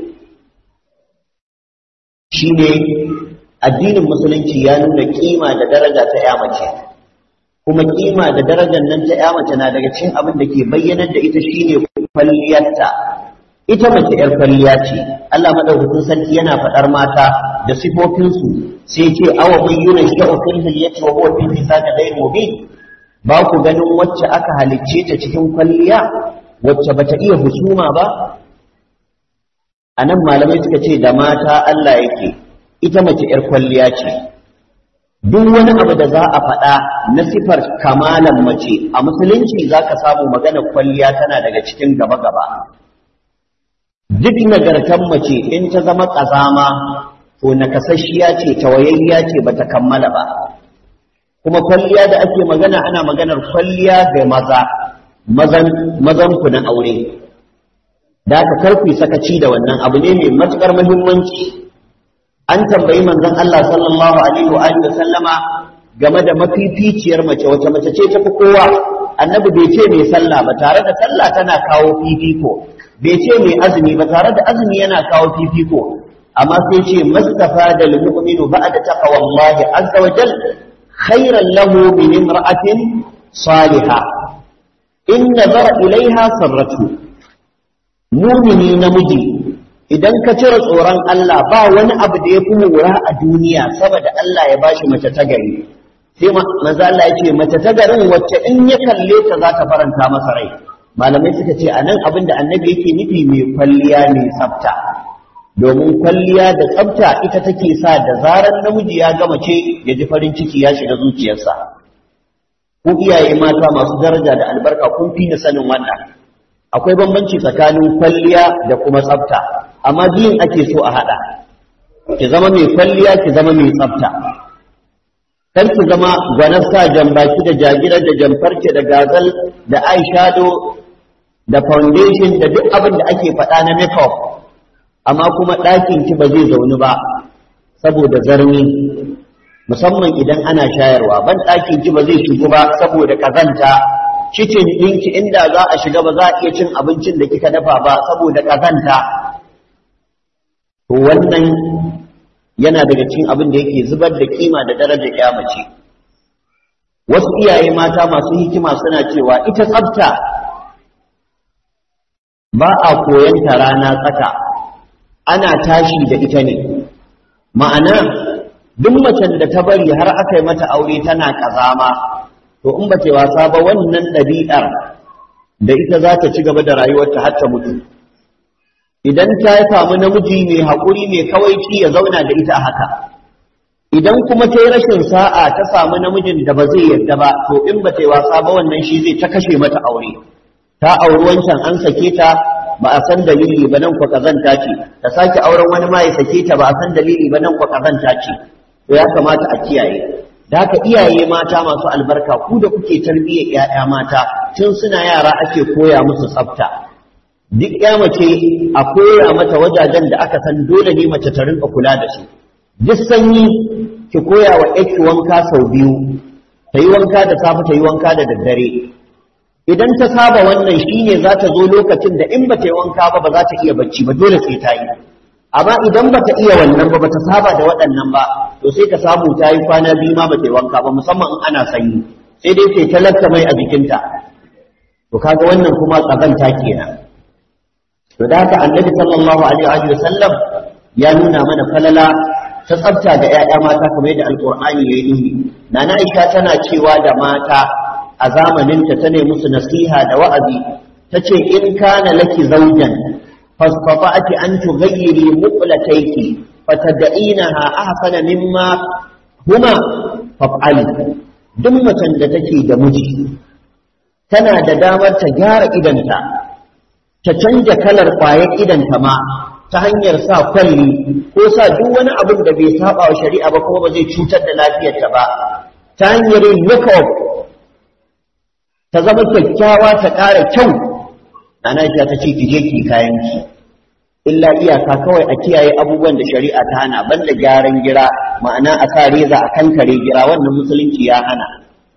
shine addinin musulunci ya nuna kima da daraja ta ya mace kuma kima da darajar nan ta ya mace na daga cikin abin da ke bayyanar da ita shine kwalliyarta ita mace yar kwalliya ce Allah madaukakin sarki yana faɗar mata da sifofinsu sai ce awa bayyana shi'u fil hilyati wa huwa fil hisani ghayr mubin ba ku ganin wacce aka halicce ta cikin kwalliya wacce bata iya husuma ba anan malamai suka ce da mata Allah yake ita mace ‘yar kwalliya ce, duk wani abu da za a faɗa na sifar kamalan mace a musulunci za ka samu magana kwalliya tana daga cikin gaba-gaba. Duk nagartan mace in ta zama ƙazama, to nakasashiya ce, tawayayya ce ba ta kammala ba. Kuma kwalliya da ake magana ana maganar kwalliya ga maza, mazan ku na aure. Da ka karku sakaci da wannan abu ne mai matuƙar muhimmanci. an tambayi manzon Allah sallallahu alaihi wa alihi sallama game da mafificiyar mace wace mace ce tafi kowa annabi bai ce mai sallah ba tare da sallah tana kawo fifiko bai ce mai azumi ba tare da azumi yana kawo fifiko amma sai ce mustafa da mu'minu ba'da taqwallahi azza wa jal khairan lahu min imra'atin salihah in nazara ilaiha sarratu mumini namiji idan ka cire tsoron Allah ba wani abu da ya fi lura a duniya saboda Allah ya bashi mace ta gari sai manzo Allah ya ce mace ta garin wacce in ya kalle ta za ta faranta masa rai malamai suka ce anan abin da annabi yake nufi mai kwalliya mai tsafta domin kwalliya da tsafta ita take sa da zarar namiji ya ga mace ya ji farin ciki ya shiga zuciyarsa ku iyaye mata masu daraja da albarka kun fi ni sanin wannan akwai bambanci tsakanin kwalliya da kuma tsafta amma biyun ake so a haɗa ki zama mai kwalliya ki zama mai tsafta kar ki zama gwanar sa jambaki da jagirar da jamfarce da gazal da eyeshadow da foundation da duk abin da ake faɗa na makeup amma kuma ɗakin ki ba zai zauni ba saboda zarni musamman idan ana shayarwa ban ɗakin ki ba zai shigo ba saboda ƙazanta kicin ɗinki inda za a shiga ba za a iya cin abincin da kika dafa ba saboda ƙazanta to wannan yana daga cikin abin da yake zubar da kima da darajar ya mace wasu iyaye mata masu hikima suna cewa ita tsafta ba a koyan ta rana tsaka ana tashi da ita ne ma'ana duk macen da ta bari har aka yi mata aure tana kazama to in ba ce wasa ba wannan ɗabi'ar da ita za ta ci gaba da rayuwarta har ta mutu idan ta samu namiji mai haƙuri mai kawaici ya zauna da ita a haka idan kuma ta yi rashin sa'a ta samu namijin da ba zai yarda ba to in ba ta yi wasa ba wannan shi zai ta kashe mata aure ta auri wancan an sake ta ba a san dalili ba nan kwa kazanta ce ta sake auren wani ma ya sake ta ba a san dalili ba nan kwa kazanta ce to ya kamata a kiyaye da haka iyaye mata masu albarka ku da kuke tarbiyyar 'ya'ya mata tun suna yara ake koya musu tsafta duk ya mace a koya mata wajajen da aka san dole ne mace ta rinka kula da su duk sanyi ki koya wa ki wanka sau biyu ta yi wanka da safe ta yi wanka da daddare idan ta saba wannan shine za ta zo lokacin da in ba ta yi wanka ba ba za ta iya bacci ba dole sai ta yi amma idan ba ta iya wannan ba ba ta saba da waɗannan ba to sai ka samu ta yi kwana biyu ma ba ta yi wanka ba musamman in ana sanyi sai dai ta talaka mai a jikinta to kaga wannan kuma kazanta kenan to da haka annabi sallallahu alaihi wa sallam ya nuna mana falala ta tsafta ga 'ya'ya mata kamar yadda alqur'ani ya yi nana aisha tana cewa da mata a zamaninta ta ne musu nasiha da wa'azi ta ce in kana laki zaujan fasfafa'ati an tughayyiri muqlatayki fatad'inaha ahsana mimma huma faf'ali duk macen da take da miji tana da damar ta gyara idanta ta canja kalar ƙwayar idanta ma ta hanyar sa kwalli ko sa duk wani abin da bai saba wa shari'a ba kuma ba zai cutar da lafiyarta ba ta hanyar yin makeup ta zama kyakkyawa ta ƙara kyau ana ta ce ki je ki kayan ki illa iyaka kawai a kiyaye abubuwan da shari'a ta hana banda gyaran gira ma'ana a sa reza a kankare gira wannan musulunci ya hana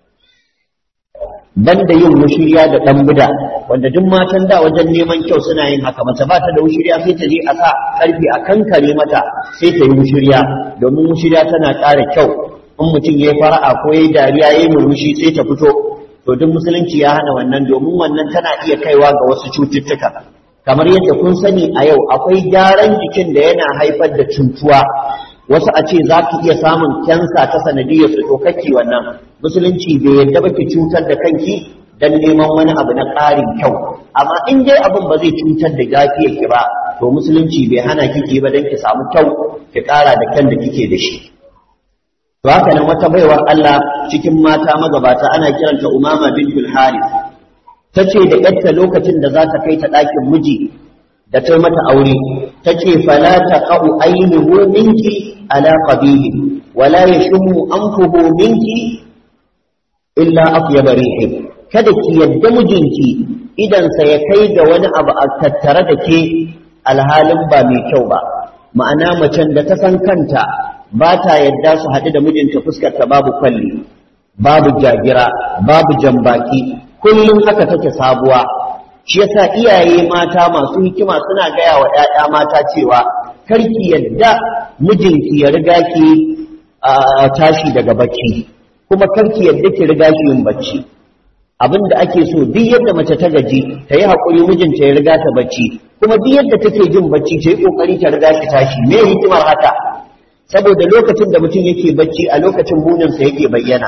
banda yin mushiriya da dan buda wanda duk matan da wajen neman kyau suna yin haka mace ba ta da mushiriya sai ta je a sa karfi a kankare mata sai ta yi mushiriya domin mushiriya tana ƙara kyau in mutum ya yi fara'a ko ya yi dariya ya yi murmushi sai ta fito to duk musulunci ya hana wannan domin wannan tana iya kaiwa ga wasu cututtuka kamar yadda kun sani a yau akwai gyaran jikin da yana haifar da cutuwa wasu a ce za ki iya samun kyansa ta sanadiyar su to kake wannan musulunci bai yadda ba ki cutar da kanki dan neman wani abu na ƙarin kyau amma in dai abin ba zai cutar da lafiyar ki ba to musulunci bai hana kike ba dan ki samu kyau ki ƙara da kyan da kike da shi to haka nan wata baiwar Allah cikin mata magabata ana kiranta Umama bintul Harith tace da yarta lokacin da za ta kai ta ɗakin miji da ta mata aure tace fala taqau aynuhu minki ala qabihi wala yashmu anfuhu minki illa atyab rihi kada ki yadda mijinki idan sa ya kai ga wani abu a tattare da ke alhalin ba mai kyau ba ma'ana macen da ta san kanta ba ta yadda su haɗu da mijinta fuskar ta babu kwalli babu jagira babu jambaki kullum haka take sabuwa shi yasa iyaye mata masu hikima suna gaya wa ‘ya'ya mata cewa karki yadda mijinki ya riga ki tashi daga bacci kuma karki yadda ki riga shi yin bacci abin da ake so duk yadda mace ta gaji ta yi haƙuri mijinta ya riga ta bacci kuma duk yadda take jin bacci ta yi ƙoƙari ta riga shi tashi me hikimar haka saboda lokacin da mutum yake bacci a lokacin muninsa yake bayyana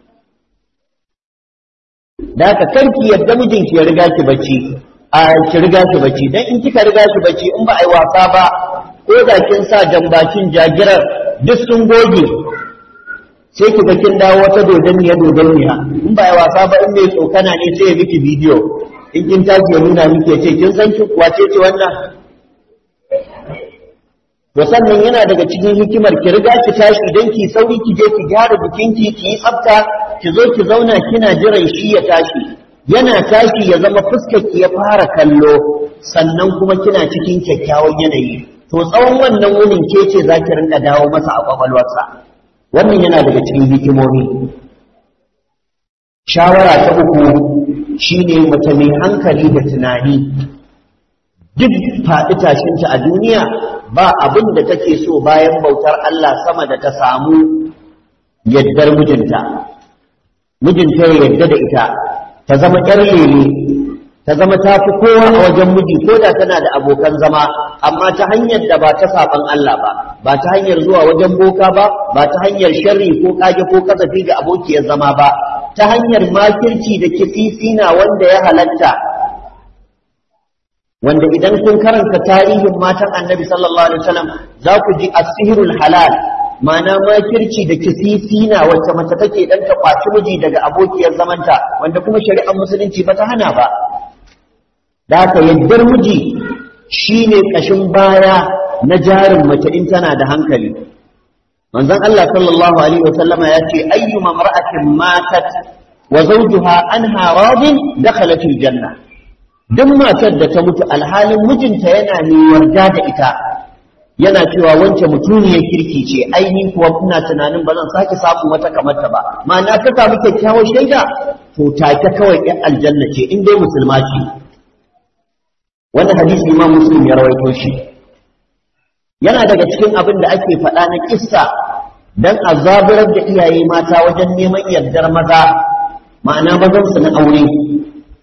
da haka karki yadda mijinki ya riga ki bacci a ki riga ki bacci dan in kika riga ki bacci in ba a yi wasa ba ko da kin sa jambakin jagirar duk sun goge sai ki ga kin dawo wata dodonniya dodonniya in ba a yi wasa ba in mai tsokana ne sai ya miki bidiyo in kin tashi ya nuna miki ya ce kin san ki wace ce wannan to sannan yana daga cikin hikimar ki riga ki tashi idan ki sauri ki je ki gyara jikinki ki yi tsafta ki zo ki zauna kina jiran shi ya tashi yana tashi ya zama fuskar ki ya fara kallo sannan kuma kina cikin kyakkyawan yanayi to tsawon wannan wunin ke ce za ki rinka dawo masa a kwakwalwarsa wannan yana daga cikin hikimomi shawara ta uku shine mace mai hankali da tunani duk faɗi tashinta a duniya ba abin da take so bayan bautar Allah sama da ta samu yaddar mijinta mijinta ya yadda da ita ta zama ƴar lele ta zama ta fi kowa a wajen miji ko da tana da abokan zama amma ta hanyar da ba ta saban Allah ba ba ta hanyar zuwa wajen boka ba ba ta hanyar sharri ko kage ko kasafi ga abokiyar zama ba ta hanyar makirci da kisisina wanda ya halatta wanda idan kun karanta tarihin matan annabi sallallahu alaihi wasallam za ku ji asihirul halal ma'ana makirci da kisisina wacce mace take dan ta kwaci miji daga abokiyar zamanta wanda kuma shari'ar musulunci ba ta hana ba da haka yaddar miji shine kashin baya na jarin mace in tana da hankali manzon Allah sallallahu alaihi wasallama ya ce ayyuma mar'atin matat wa zawjuha anha radin dakhalat aljanna duk matar da ta mutu alhalin mijinta yana ne yarda da ita yana cewa wance mutuniyar kirki ce aini kuwa ina tunanin ba zan sake samun wata kamar ta ba ma'ana ta samu kyakkyawar shaida to take kawai ɗan aljanna ce in dai musulma ce wannan hadisi imam muslim ya rawaito shi yana daga cikin abin da ake faɗa na kissa dan a zaburar da iyaye mata wajen neman yardar maza ma'ana mazansu na aure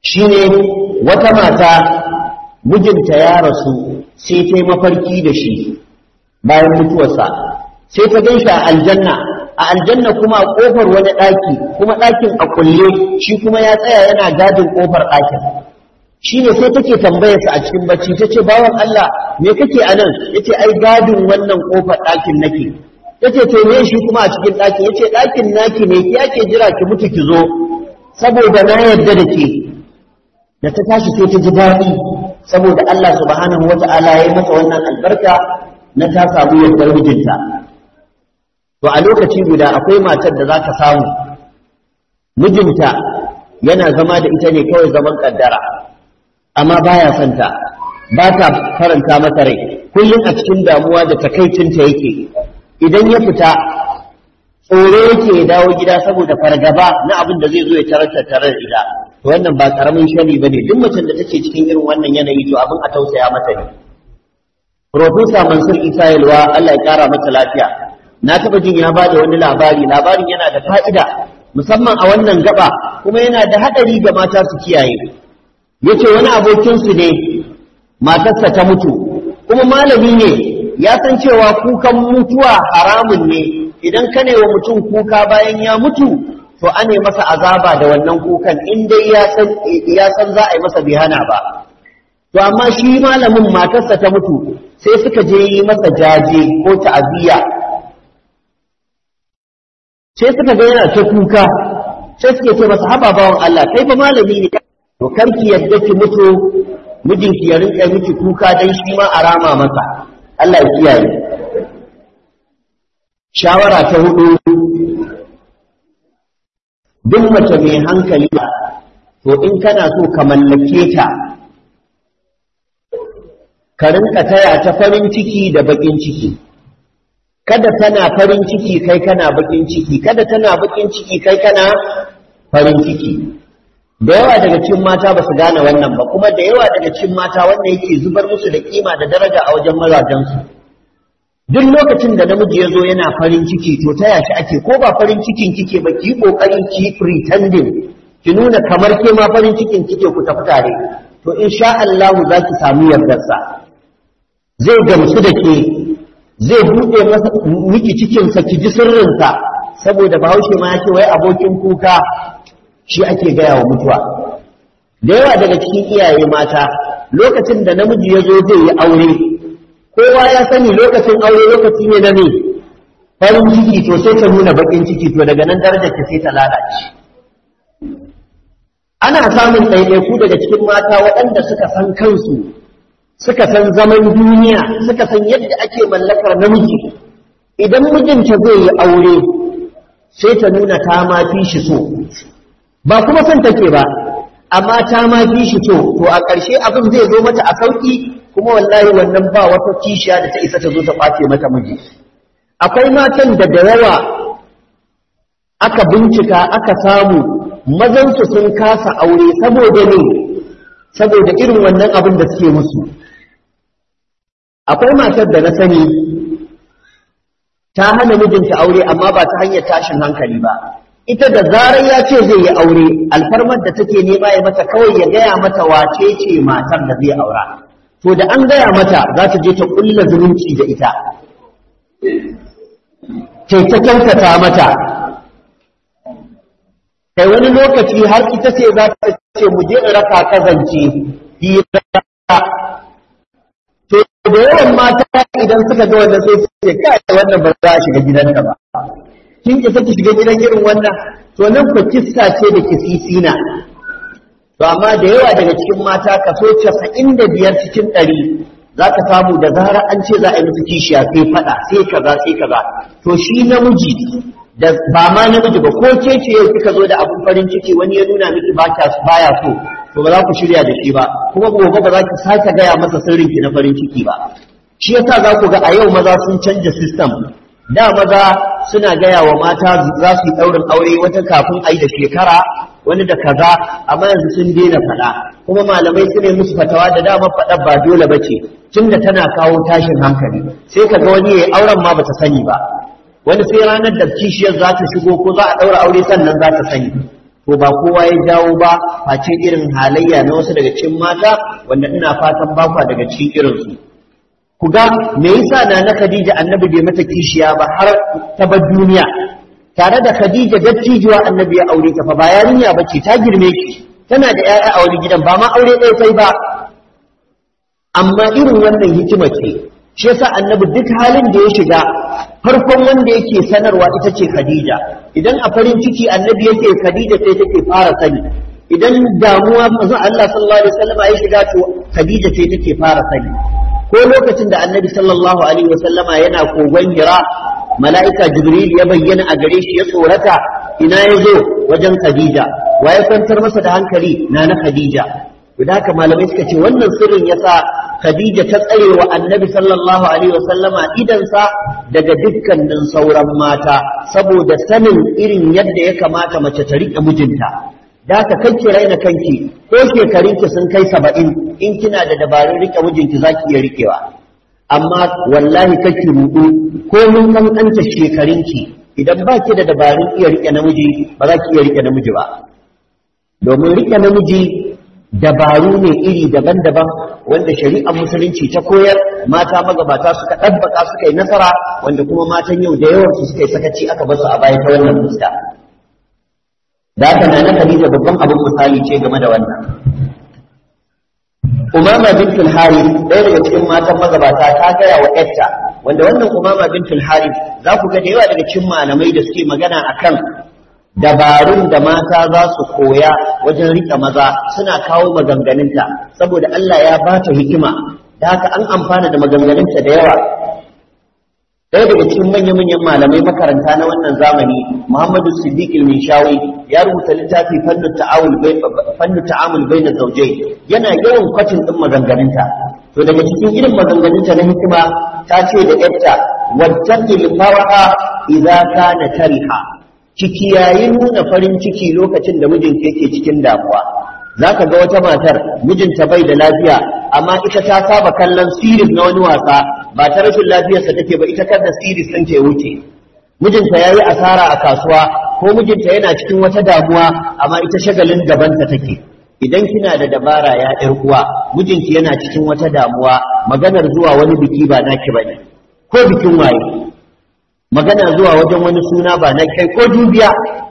shine wata mata mijinta ya rasu sai ta yi mafarki da shi bayan mutuwarsa sai ta gan shi a aljanna a aljanna kuma a kofar wani ɗaki kuma ɗakin a kulle shi kuma ya tsaya yana gadin kofar ɗakin shi ne sai take tambayarsa a cikin bacci ta ce bawan Allah me kake a nan ya ce ai gadin wannan kofar ɗakin nake ta ce to me shi kuma a cikin ɗakin ya ce ɗakin naki ne ki ake jira ki mutu ki zo saboda na yarda da ke da ta tashi sai ta ji daɗi saboda Allah subhanahu wata'ala ya yi mata wannan albarka na ta samu yardar mijinta to a lokaci guda akwai matar da za ka samu mijinta yana zama da ita ne kawai zaman kaddara amma baya son ta ba ta faranta mata rai kullum a cikin damuwa da takaicinta yake idan ya fita tsoro yake ya dawo gida saboda fargaba na abin da zai zo ya tarar tattare da ita to wannan ba karamin shari bane duk macen da take cikin irin wannan yanayi to abin a tausaya mata ne Profesa Mansur Isa Yalwa Allah ya kara mata lafiya na taba jin ya bada wani labari labarin yana da fa'ida musamman a wannan gaba kuma yana da hadari ga mata su kiyaye yace wani abokin su ne matarsa ta mutu kuma malami ne ya san cewa kukan mutuwa haramun ne idan ka wa mutum kuka bayan ya mutu to ane masa azaba da wannan kukan in dai ya san ya san za a yi masa bihana ba to amma shi malamin matarsa ta mutu sai suka je yi masa jaje ko ta'aziyya sai suka ga yana ta kuka sai suke ce masa haba bawan Allah kai fa malami ne to karki yadda ki mutu mijinki ya rinka miki kuka dan shi ma a rama masa Allah ya kiyaye shawara ta hudu duk mace mai hankali to in kana so ka mallake ta ka rinka taya ta farin ciki da bakin ciki kada tana farin ciki kai kana bakin ciki kada tana bakin ciki kai kana farin ciki da yawa daga cikin mata ba su gane wannan ba kuma da yawa daga cikin mata wanda yake zubar musu da kima da daraja a wajen mazajensu duk lokacin da namiji ya zo yana farin ciki to taya shi ake ko ba farin cikin kike ba ki kokarin ki pretending ki nuna kamar ke ma farin cikin kike ku tafi tare to insha Allah za ki samu yardarsa zai gamsu da ke zai buɗe masa miki cikinsa ki ji sirrinsa saboda bahaushe ma yake wai abokin kuka shi ake gaya wa mutuwa da yawa daga cikin iyaye mata lokacin da namiji ya zo zai yi aure kowa ya sani lokacin aure lokaci ne na me farin ciki to sai ta nuna bakin ciki to daga nan darajar ta sai ta lalace ana samun ɗaiɗaiku daga cikin mata waɗanda suka san kansu suka san zaman duniya suka san yadda ake mallakar namiji idan mijinta zai yi aure sai ta nuna ta ma fi shi so ba kuma son take ba amma ta ma fi shi so to a ƙarshe abin zai zo mata a sauƙi kuma wallahi wannan ba wata kishiya da ta isa ta zo ta ɓace mata miji akwai matan da da yawa aka bincika aka samu mazansu sun kasa aure saboda ne saboda irin wannan abin da suke musu akwai matar da na sani ta hana mijinta aure amma ba ta hanyar tashin hankali ba ita da zarar ya ce zai yi aure alfarmar da take nema ya mata kawai ya gaya mata wace ce matar da zai aura to da an gaya mata za ta je ta kulla zumunci da ita ce ta kyautata mata kai wani lokaci har ita ce za ta ce mu je in raka ka zance hira to da yawan mata idan suka ga wannan sai su ce kai wannan ba za a shiga gidanka ba kin ki saki shiga gidan irin wannan to nan fa kissa ce da kisisina to amma da yawa daga cikin mata kaso 95 cikin 100 za ka samu da zarar an ce za a yi musu kishiya sai fada sai kaza sai kaza to shi namiji da ba ma namiji ba ko ke ce kika zo da abun farin ciki wani ya nuna miki baya so to ba za ku shirya da shi ba kuma gobe ba za ki sake gaya masa sirrin ki na farin ciki ba shi yasa za ku ga a yau maza sun canja system da maza suna gaya wa mata za su yi ɗaurin aure wata kafin a yi da shekara wani da kaza amma yanzu sun daina faɗa kuma malamai su ne musu fatawa da dama faɗa ba dole ba ce tunda tana kawo tashin hankali sai ka ga wani ya auren ma bata sani ba wani sai ranar da kishiyar za ta shigo ko za a ɗaura aure sannan za ta sani to ba kowa ya jawo ba face irin halayya na wasu daga cikin mata wanda ina fatan ba kwa daga cikin irinsu ku ga me yasa na na Khadija annabi bai mata kishiya ba har ta bar duniya tare da Khadija dattijuwa annabi ya aure ta fa ba yarinya bace ta girme ki tana da 'ya'ya a wani gidan ba ma aure ɗaya sai ba amma irin wannan hikima ce shi yasa annabi duk halin da ya shiga farkon wanda yake sanarwa ita ce Khadija idan a farin ciki annabi yake Khadija sai take fara sani idan damuwa manzon Allah sallallahu alaihi wasallam ya shiga to Khadija sai take fara sani ko lokacin da annabi sallallahu alaihi wasallama yana kogon Hira mala'ika Jibril ya bayyana a gare shi ya tsorata ina ya zo wajen Khadija wa ya kwantar masa da hankali na na Khadija da haka malamai suka ce wannan sirrin yasa Khadija ta tsare wa Annabi sallallahu alaihi wasallama idansa daga dukkanin sauran mata saboda sanin irin yadda ya kamata mace ta riƙe mijinta da haka kanki raina kanki ko shekarunki sun kai saba'in in kina da dabarun riƙe mijinki za ki iya riƙewa amma wallahi kake ruɗu ko mun kankanta shekarunki idan ba ki da dabarun iya riƙe namiji ba za ki iya riƙe namiji ba domin riƙe namiji dabaru ne iri daban-daban wanda shari'ar musulunci ta koyar mata magabata suka ɗabbaka suka yi nasara wanda kuma matan yau da yawansu suka yi sakaci aka basu a baya ta wannan fuska da haka na Khadija babban abin misali ce game da wannan Umama bintul Harith ɗaya daga cikin matan magabata ta gaya wa ƴarta wanda wannan Umama bintul Harith za ku ga da yawa daga cikin malamai da suke magana akan dabarun da mata za su koya wajen riƙe maza suna kawo maganganunta saboda Allah ya ba ta hikima da haka an amfana da maganganunta da yawa ɗaya daga cikin manya-manyan malamai makaranta na wannan zamani Muhammadu Siddiq al-Minshawi ya rubuta littafi fannu ta'awul fannu ta'amul baina zawjai yana yawan kwacin din maganganunta to daga cikin irin maganganunta na hikima ta ce da yarta wattaqil faraha idza kana tariha ciki yayin nuna farin ciki lokacin da mijinta yake cikin damuwa za ka ga wata matar mijinta bai da lafiya amma ita ta saba kallon siris na wani wasa ba ta rashin lafiyarsa take ba ita kar da siris ɗin ta wuce mijinta ya yi asara a kasuwa ko mijinta yana cikin wata damuwa amma ita shagalin gabanta take idan kina da dabara ya ƴar uwa mijinki yana cikin wata damuwa maganar zuwa wani biki ba naki bane ko bikin waye magana zuwa wajen wani suna ba na kai ko dubiya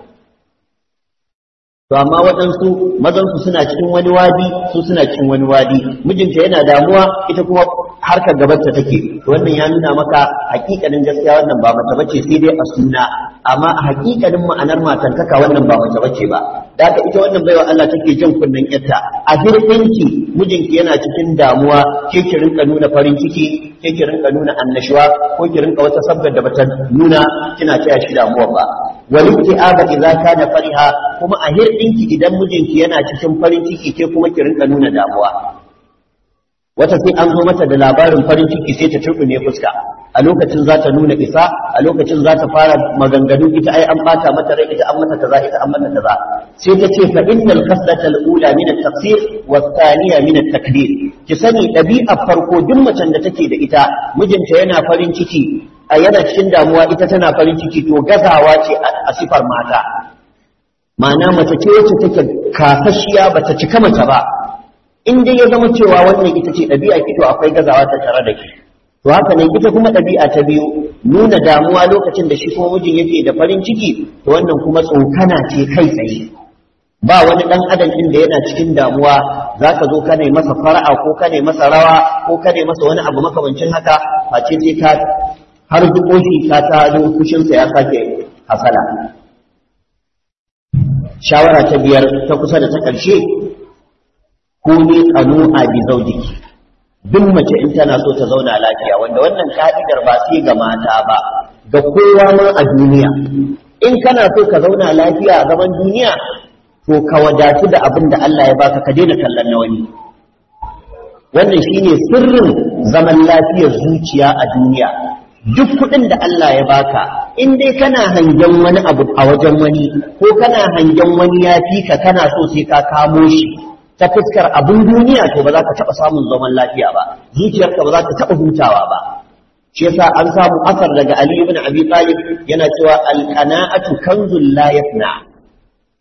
to amma waɗansu mazansu suna cikin wani wadi su suna cikin wani wadi mijinta yana damuwa ita kuma harkar gabanta take to wannan ya nuna maka hakikanin gaskiya wannan ba mace bace sai dai a suna amma a hakikanin ma'anar matantaka wannan ba mace bace ba da haka ita wannan baiwa Allah take jin kunnen yarta a hirɗinki mijinki yana cikin damuwa ke ki rinka nuna farin ciki ke ki rinka nuna annashuwa ko ki rinka wata sabgar da bata nuna kina taya shi damuwa ba walibti aba idza kana fariha kuma a hirdinki idan mijinki yana cikin farin ciki ke kuma ki rinka nuna damuwa wata sai an zo mata da labarin farin ciki sai ta turbine fuska a lokacin za ta nuna isa a lokacin za ta fara maganganu ita ai an bata mata rai ita an mata kaza ita an mata kaza sai ta ce fa innal khaslata al-ula min at-tafsir wa thaniya min at-takbir ki sani ɗabi'ar farko duk macen da take da ita mijinta yana farin ciki a yana cikin damuwa ita tana farin ciki to gazawa ce a sifar mata ma'ana mace ce wacce take kasashiya bata cika mace ba in dai ya zama cewa wannan ita ce ɗabi'a ki to akwai gazawa ta tare da ki to haka nan ita kuma ɗabi'a ta biyu nuna damuwa lokacin da shi kuma mijin yake da farin ciki to wannan kuma tsokana ce kai tsaye ba wani ɗan adam ɗin da yana cikin damuwa za ka zo ka ne masa fara'a ko ka ne masa rawa ko ka ne masa wani abu makamancin haka face sai ka har dukoshi ka ta fushinsa ya sake hasala shawara ta biyar ta kusa da ta ƙarshe ko ne kanu a bi zaujiki duk mace in tana so ta zauna lafiya wanda wannan ka'idar ba sai ga mata ba ga kowa ma a duniya in kana so ka zauna lafiya a gaban duniya to ka wadatu da abin da Allah ya baka ka daina kallon na wani wannan shine sirrin zaman lafiyar zuciya a duniya duk kuɗin da Allah ya baka in dai kana hangen wani abu a wajen wani ko kana hangen wani ya fi ka kana so sai ka kamo shi ta fuskar abin duniya to ba za ka taɓa samun zaman lafiya ba zuciyarka ba za ta taɓa hutawa ba shi yasa an samu asar daga Ali ibn Abi Talib yana cewa al-qana'atu kanzul la yafna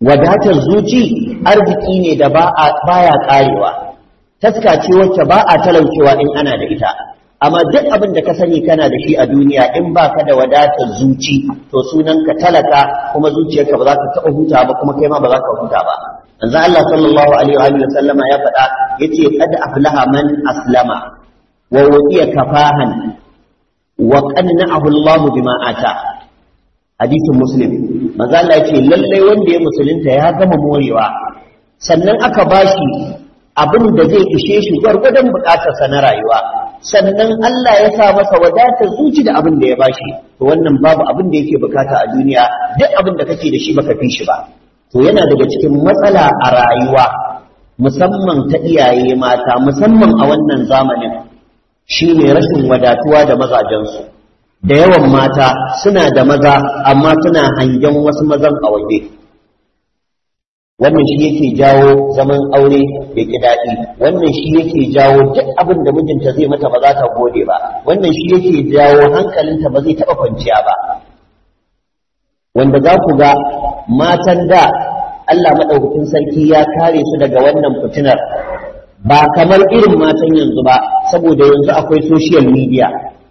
wadatar zuci arziki ne da ba baya karewa taska ce wacce ba a talaucewa in ana da ita amma duk abin da ka sani kana da shi a duniya in ba ka da wadatar zuci to sunan ka talaka kuma zuciyarka ba za ka taɓa huta ba kuma kai ma ba za ka huta ba manzo Allah sallallahu alaihi wa sallama ya faɗa yace qad aflaha man aslama wa wudiya kafahan wa qanna'ahu Allah bima ata hadisin muslim manzo Allah yace lalle wanda ya musulunta ya gama morewa sannan aka bashi abin da zai ishe shi gwargwadon bukatarsa na rayuwa sannan Allah ya sa masa wadatar zuci da abin da ya bashi to wannan babu abin da yake bukata a duniya duk abin da kake da shi baka fi shi ba to yana daga cikin matsala a rayuwa musamman ta iyaye mata musamman a wannan zamanin shine rashin wadatuwa da mazajensu da yawan mata suna da maza amma suna hangen wasu mazan a waje wannan shi yake jawo zaman aure da ki daɗi wannan shi yake jawo duk abin da mijinta zai mata ba za ta gode ba wannan shi yake jawo hankalinta ba zai taɓa kwanciya ba wanda za ku ga matan da Allah maɗaukakin sarki ya kare su daga wannan fitinar ba kamar irin matan yanzu ba saboda yanzu akwai social media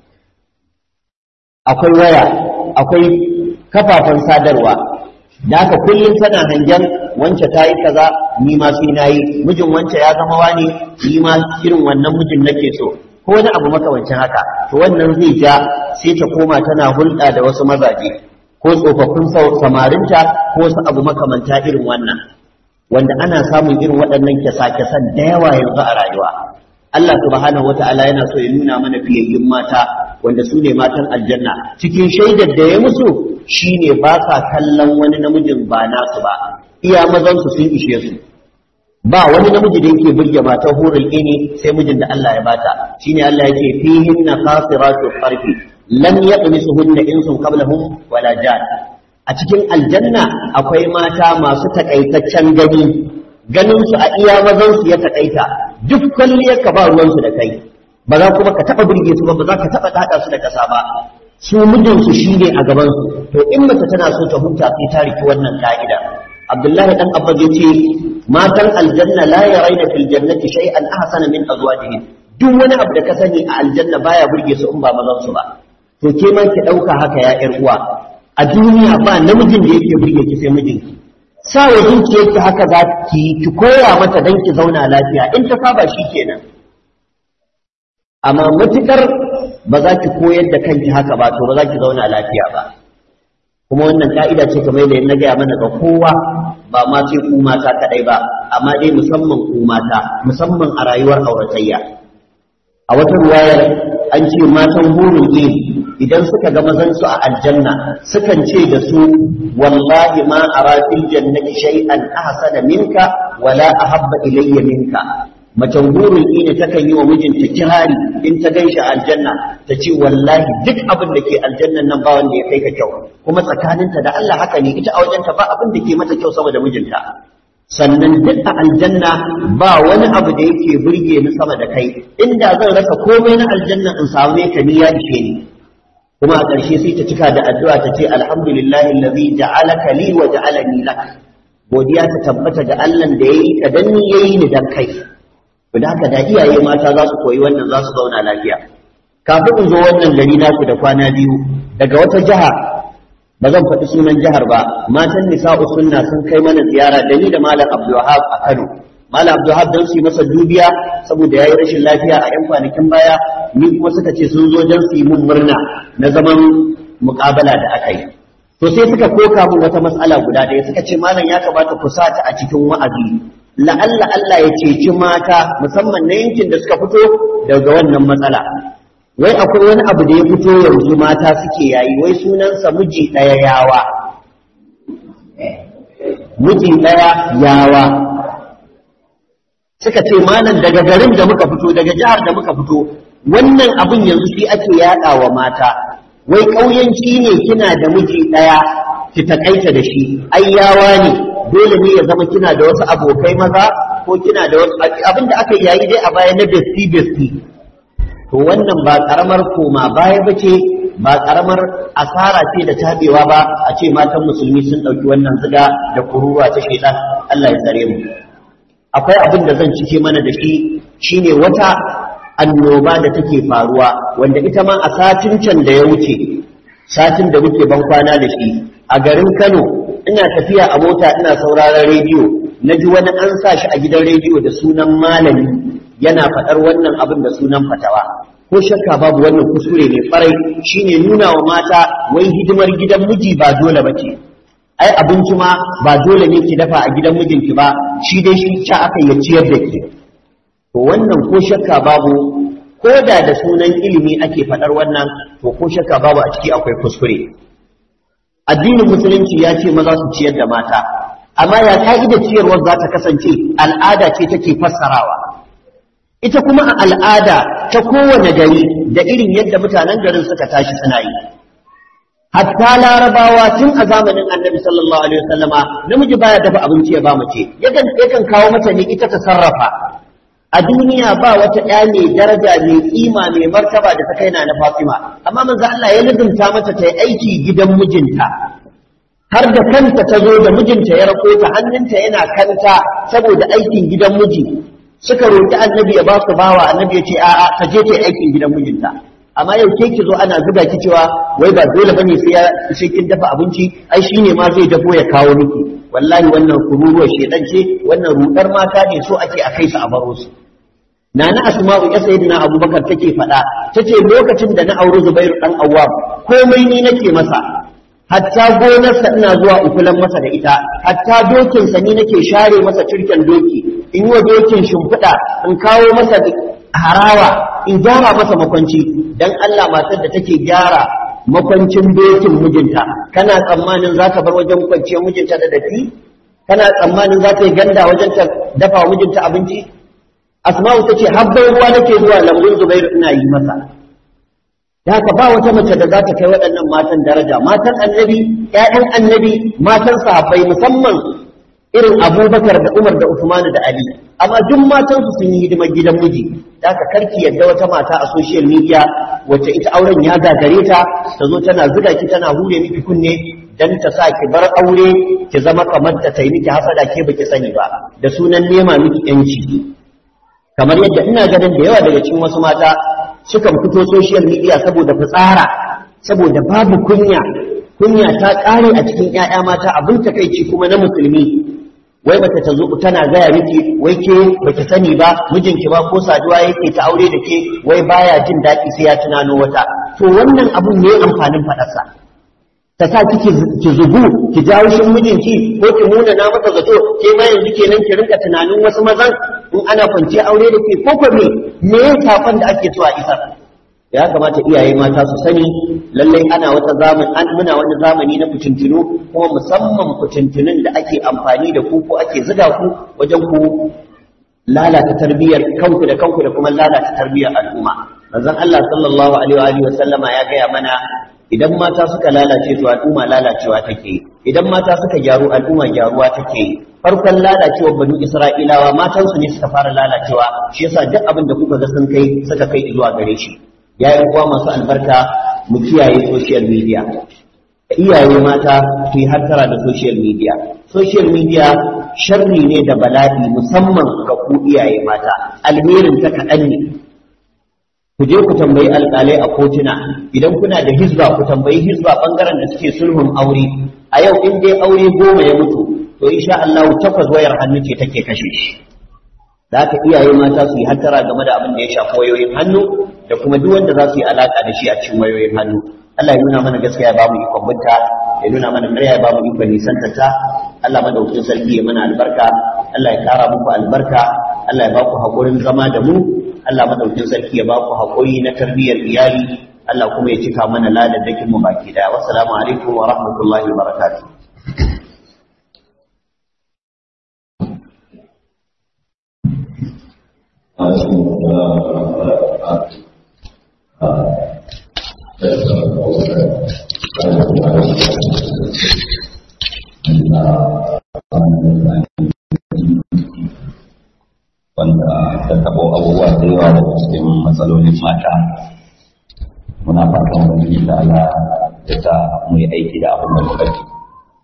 akwai waya akwai kafafen sadarwa da haka kullum tana hangen wance ta yi kaza ni ma sai na yi mijin wance ya zama wani ni ma irin wannan mijin nake so ko wani abu makamancin haka to wannan zai ja sai ta koma tana hulɗa da wasu mazaje ko tsofaffin samarinta ko wasu abu makamanta irin wannan wanda ana samun irin waɗannan kyasa-kyasan da yawa yanzu a rayuwa Allah subhanahu wata'ala yana so ya nuna mana fiyayyun mata wanda su ne matan aljanna cikin shaidar da ya musu shine ba sa kallon wani namijin ba nasu ba iya mazansu sun ishe su ba wani namiji da yake burge matar hurul ini sai mijin da Allah ya bata shine Allah yake fihinna qasiratu farfi lam yaqmisuhunna insun qablahum wala jan a cikin aljanna akwai mata masu takaitaccen gani ganin su a iya mazan su ya takaita duk kwalliyar ka ba ruwan su da kai ba za kuma ka taba burge su ba ba za ka taba dada su da kasa ba su mijin su shine a gaban su to in mace tana so ta huta sai ta riki wannan ka'ida Abdullahi dan Abbas yace matan aljanna la yarayna fil jannati shay'an ahsana min azwajihin duk wani abu da ka sani a aljanna baya burge su in ba mazan su ba to ke ma ki dauka haka ya ƴar uwa a duniya ba namijin da yake burge ki sai mijinki sa wa zuciyarki haka za ki ki koya mata dan ki zauna lafiya in ta saba shi kenan amma matukar ba za ki koyar da kanki haka ba to ba za ki zauna lafiya ba kuma wannan ka'ida ce kamar da na gaya mana ga kowa ba ma sai ku mata kadai ba amma dai musamman ku mata musamman a rayuwar auratayya a wata ruwayar an ce matan burin iri idan suka ga mazansu a aljanna sukan ce da su wallahi ma ara fil jannati shay'an ahsana minka wala ahabba ilayya minka macen burin ina takan yi wa mijinta kirari in ta gaishe aljanna ta ce wallahi duk abin da ke aljannan nan ba wanda ya kai ka kyau kuma tsakaninta da Allah haka ne ita a wajenta ba abin da ke mata kyau sama da mijinta sannan duk a aljanna ba wani abu da yake burge ni sama da kai inda zan rasa komai na aljanna in samu ka ni ya ishe ni kuma a ƙarshe sai ta cika da addu'a ta ce alhamdulillahi allazi ja'alaka li wa ja'alani lak godiya ta tabbata ga Allah da yayi ka dan ni yayi ni dan kai to da haka da iyaye mata za su koyi wannan za su zauna lafiya kafin in zo wannan gari naku da kwana biyu daga wata jiha ba zan faɗi sunan jihar ba matan nisa'u sunna sun kai mana ziyara da ni da malam abdulwahab a kano malam abdulwahab don su yi masa dubiya saboda ya yi rashin lafiya a yan kwanakin baya ni kuma suka ce sun zo don su yi mun murna na zaman muƙabala da aka yi to sai suka koka mun wata matsala guda ɗaya suka ce malam ya kamata ku sa ta a cikin wa'azi la'alla Allah ya ceci mata musamman na yankin da suka fito daga wannan matsala wai akwai wani abu da ya fito yanzu mata suke yayi wai sunansa miji ɗaya yawa miji ɗaya yawa suka ce malam daga garin da muka fito daga jihar da muka fito wannan abin yanzu shi ake yaɗa wa mata wai ƙauyanci ne kina da miji ɗaya ki takaita da shi ai yawa ne dole ne ya zama kina da wasu abokai maza ko kina da wasu abin da aka yayi dai a baya na besti besti to wannan ba karamar koma baya bace ba karamar asara ce da tabewa ba a ce matan musulmi sun ɗauki wannan ziga da kururuwa ta shaitan Allah ya tsare mu akwai abin da zan cike mana da shi shine wata annoba da take faruwa wanda ita ma a satin can da ya wuce satin da muke ban kwana da shi a garin Kano ina tafiya a mota ina sauraron rediyo na ji wani an sa shi a gidan rediyo da sunan malami yana faɗar wannan abin da sunan fatawa ko shakka babu wannan kuskure ne farai shine nuna wa mata wai hidimar gidan miji ba dole bace ai abinci ma ba dole ne ki dafa a gidan mijinki ba shi dai shi ca aka ya ciyar da ke to wannan ko shakka babu ko da da sunan ilimi ake faɗar wannan to ko shakka babu a ciki akwai kuskure addinin musulunci ya ce maza su ciyar da mata amma ya ka'ida ciyarwar za ta kasance al'ada ce take fassarawa ita kuma a al'ada ta kowane gari da irin yadda mutanen garin suka tashi suna yi hatta larabawa tun a zamanin annabi sallallahu alaihi wasallama namiji baya dafa abinci ya ba mace yakan yakan kawo mata ne ita ta sarrafa a duniya ba wata ɗaya mai daraja mai kima mai martaba da ta kai na na Fatima amma manzo Allah ya lizumta mata ta yi aiki gidan mijinta har da kanta ta zo da mijinta ya rako ta hannunta yana kanta saboda aikin gidan miji suka roƙi annabi ya ba su bawa annabi ya ce a'a ta je ta yi aikin gidan mijinta amma yau ke ki zo ana zuga ki cewa wai ba dole bane sai ya sai kin dafa abinci ai shine ma zai dafo ya kawo miki wallahi wannan kururuwar shedan ce wannan rudar mata ne so ake a kai su a baro su Nana Asma'u ya sayyidina Abubakar take faɗa tace lokacin da na auri Zubairu dan Awwam komai ni nake masa hatta gonarsa ina zuwa ukulan masa da ita hatta dokinsa ni nake share masa turken doki in yi wa dokin shimfiɗa in kawo masa harawa in gyara masa makwanci dan Allah matar da take gyara makwancin dokin mijinta kana tsammanin za ka bar wajen kwanciyar mijinta da dafi kana tsammanin za ta yi ganda wajen ta dafa wa mijinta abinci asma'u ta ce habban ruwa nake zuwa lambun zubairu ina yi masa da haka ba wata mace da za ta kai waɗannan matan daraja matan annabi ƴaƴan annabi matan sahabbai musamman irin abubakar da umar da usman da ali amma duk matansu sun yi hidimar gidan miji da haka karki yadda wata mata a social media wacce ita auren ya gagare ta ta zo tana zuga ki tana hure miki kunne dan ta sa ki bar aure ki zama kamar ta tai miki hasada ke baki sani ba da sunan nema miki yanci kamar yadda ina ganin da yawa daga cikin wasu mata sukan fito social media saboda fitsara saboda babu kunya kunya ta ƙare a cikin ƴaƴa mata abin takaici kuma na musulmi wai bata ta zo tana gaya miki wai ke baki sani ba mijinki ba ko saduwa yake ta aure da ke wai baya jin daɗi sai ya tunano wata to wannan abun ne amfanin faɗarsa ta sa kike ki zubu ki jawo shin mijinki ko ki muna na masa zato ke ma yanzu kenan ki rinka tunanin wasu mazan in ana kwanciya aure da ke ko me me ya safan da ake so a isar ya kamata iyaye mata su sani lallai ana wata zamani an muna wani zamani na fitintunu kuma musamman fitintunun da ake amfani da ku ko ake ziga ku wajen ku lalata tarbiyyar kanku da kanku da kuma lalata tarbiyyar al'umma manzon Allah sallallahu alaihi wa sallama ya gaya mana idan mata suka lalace to al'umma lalacewa take idan mata suka gyaru al'umma gyaruwa take farkon lalacewar banu isra'ilawa matansu ne suka fara lalacewa shi yasa duk abin da kuka ga sun kai suka kai zuwa gare shi ya yi kuwa masu albarka mu kiyaye social media iyaye mata su yi hattara da social media social media sharri ne da bala'i musamman ga ku iyaye mata alherin ta kaɗan ne ku je ku tambayi alƙalai a kotuna idan kuna da hizba ku tambayi hizba ɓangaren da suke sulhun aure a yau in dai aure goma ya mutu to insha Allah takwas wayar hannu ce take kashe shi da haka iyaye mata su yi hattara game da abin da ya shafi wayoyin hannu da kuma duk wanda za su yi alaka da shi a cikin wayoyin hannu Allah ya nuna mana gaskiya ya bamu ikon binta ya nuna mana ƙarya ya bamu ikon nisanta ta Allah madaukakin sarki ya mana albarka Allah ya kara muku albarka Allah ya baku haƙurin zama da mu Allah madaukakin sarki ya baku haƙuri na tarbiyyar iyali Allah kuma ya cika mana ladadakin mu baki daya wassalamu alaikum wa rahmatullahi wa barakatuh wanda ta taɓo abubuwa da yawa daga cikin matsalolin mata muna fatan wani da Allah ya sa mu yi aiki da abin da muka ji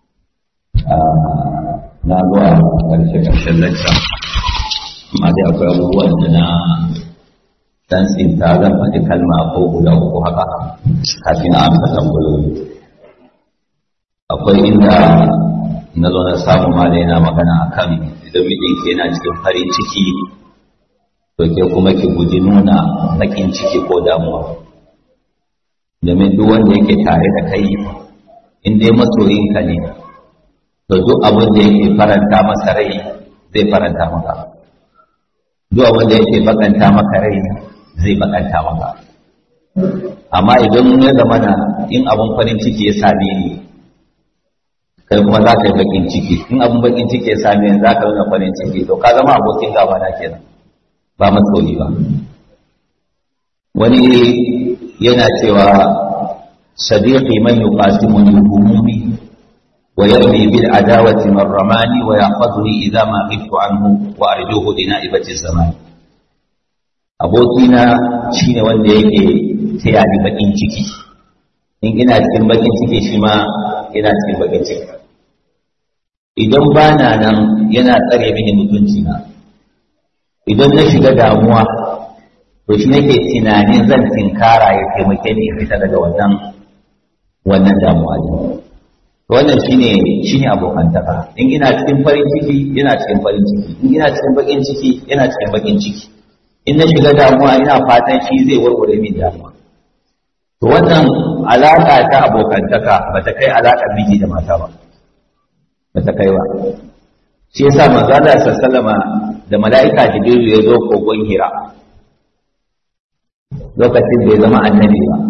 na zuwa ƙarshe ƙarshen lacca amma dai akwai abubuwan da na dan tsinta zan faɗi kalma ko guda uku haka kafin a amsa tambayoyi akwai inda na zo na samu ma yana magana akan idan mijinki yana cikin farin ciki to ke kuma ki guji nuna baƙin ciki ko damuwa domin duk wanda yake tare da kai in dai masoyinka ne to duk abin da yake faranta masa rai zai faranta maka duk abin da yake bakanta maka rai zai bakanta maka amma idan ya zama na in abin farin ciki ya same ni kai kuma za ka yi bakin ciki in abin bakin ciki ya same ni za ka nuna farin ciki to ka zama abokin gaba na kenan ba masoyi ba wani yana cewa sadiqi man yuqasimuni humumi wa yarmi bil adawati man ramani wa yaqaduni idha ma ghibtu anhu wa arjuhu li naibati zaman abokina shine wanda yake taya ni bakin ciki in ina cikin bakin ciki shi ma ina cikin bakin ciki idan bana nan yana tsare mini mutunci na idan na shiga damuwa to shi nake tunanin zan tinkara ya taimake ni fita daga wannan wannan damuwa ne wannan shine shine abokantaka in ina cikin farin ciki yana cikin farin ciki in ina cikin bakin ciki yana cikin bakin ciki in na shiga damuwa ina fatan shi zai warware min damuwa to wannan alaka ta abokantaka bata kai alakar miji da mata ba bata kai ba shi yasa manzo Allah sallallahu da mala'ika Jibril ya zo kogon Hira lokacin da ya zama annabi ba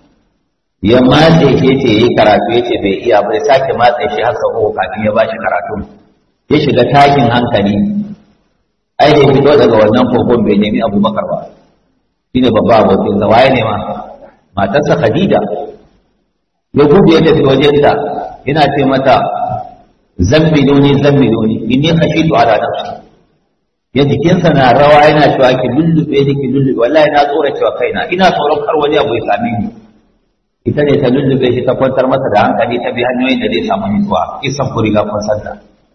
ya matse shi ce yi karatu ya ce bai iya bai sake matse shi har sau kafin ya bashi karatu ya shiga tashin hankali ai da fito daga wannan kogon bai nemi abubakar ba shi ne babba abokin sa waye ne ma matarsa khadija ya gudu ya tafi wajenta yana ce mata zammiloni zammiloni inni khashitu ala nafsi ya jikinsa na rawa yana cewa ki lullube ni ki lullube wallahi na tsora cewa kaina ina tsoron kar wani abu ya same ni ita ne ta lullube shi ta kwantar masa da hankali ta bi hanyoyin da zai samu nutsuwa kisan ku riga kun santa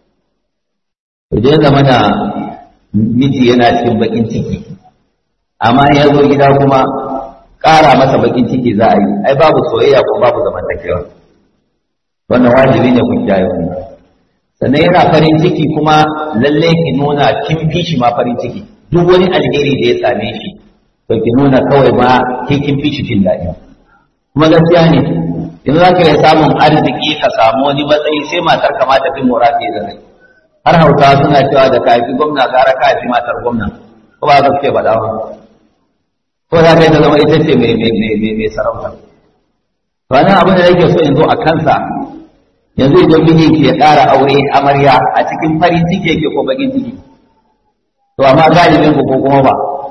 idan zama na miji yana cikin bakin ciki amma ya zo gida kuma ƙara masa bakin ciki za a yi ai babu soyayya ko babu zamantakewa wannan wajibi ne ku kiyaye wannan sannan yana farin ciki kuma lalle ki nuna kin fi shi ma farin ciki duk wani alheri da ya same shi to ki nuna kawai ma ke kin fi shi jin daɗi kuma gaskiya ne in za ka iya samun arziki ka samu wani matsayi sai matar ka ma tafi murafi da kai har hausawa suna cewa da kafi gwamna gara kafi matar gwamna ko ba za su ke faɗa ba ko za ka yi ta zama ita ce mai sarauta to wannan abin da nake so in zo a kansa yanzu idan miji ke ƙara aure amarya a cikin farin ciki yake ko bakin ciki to amma galibin ku ko kuma ba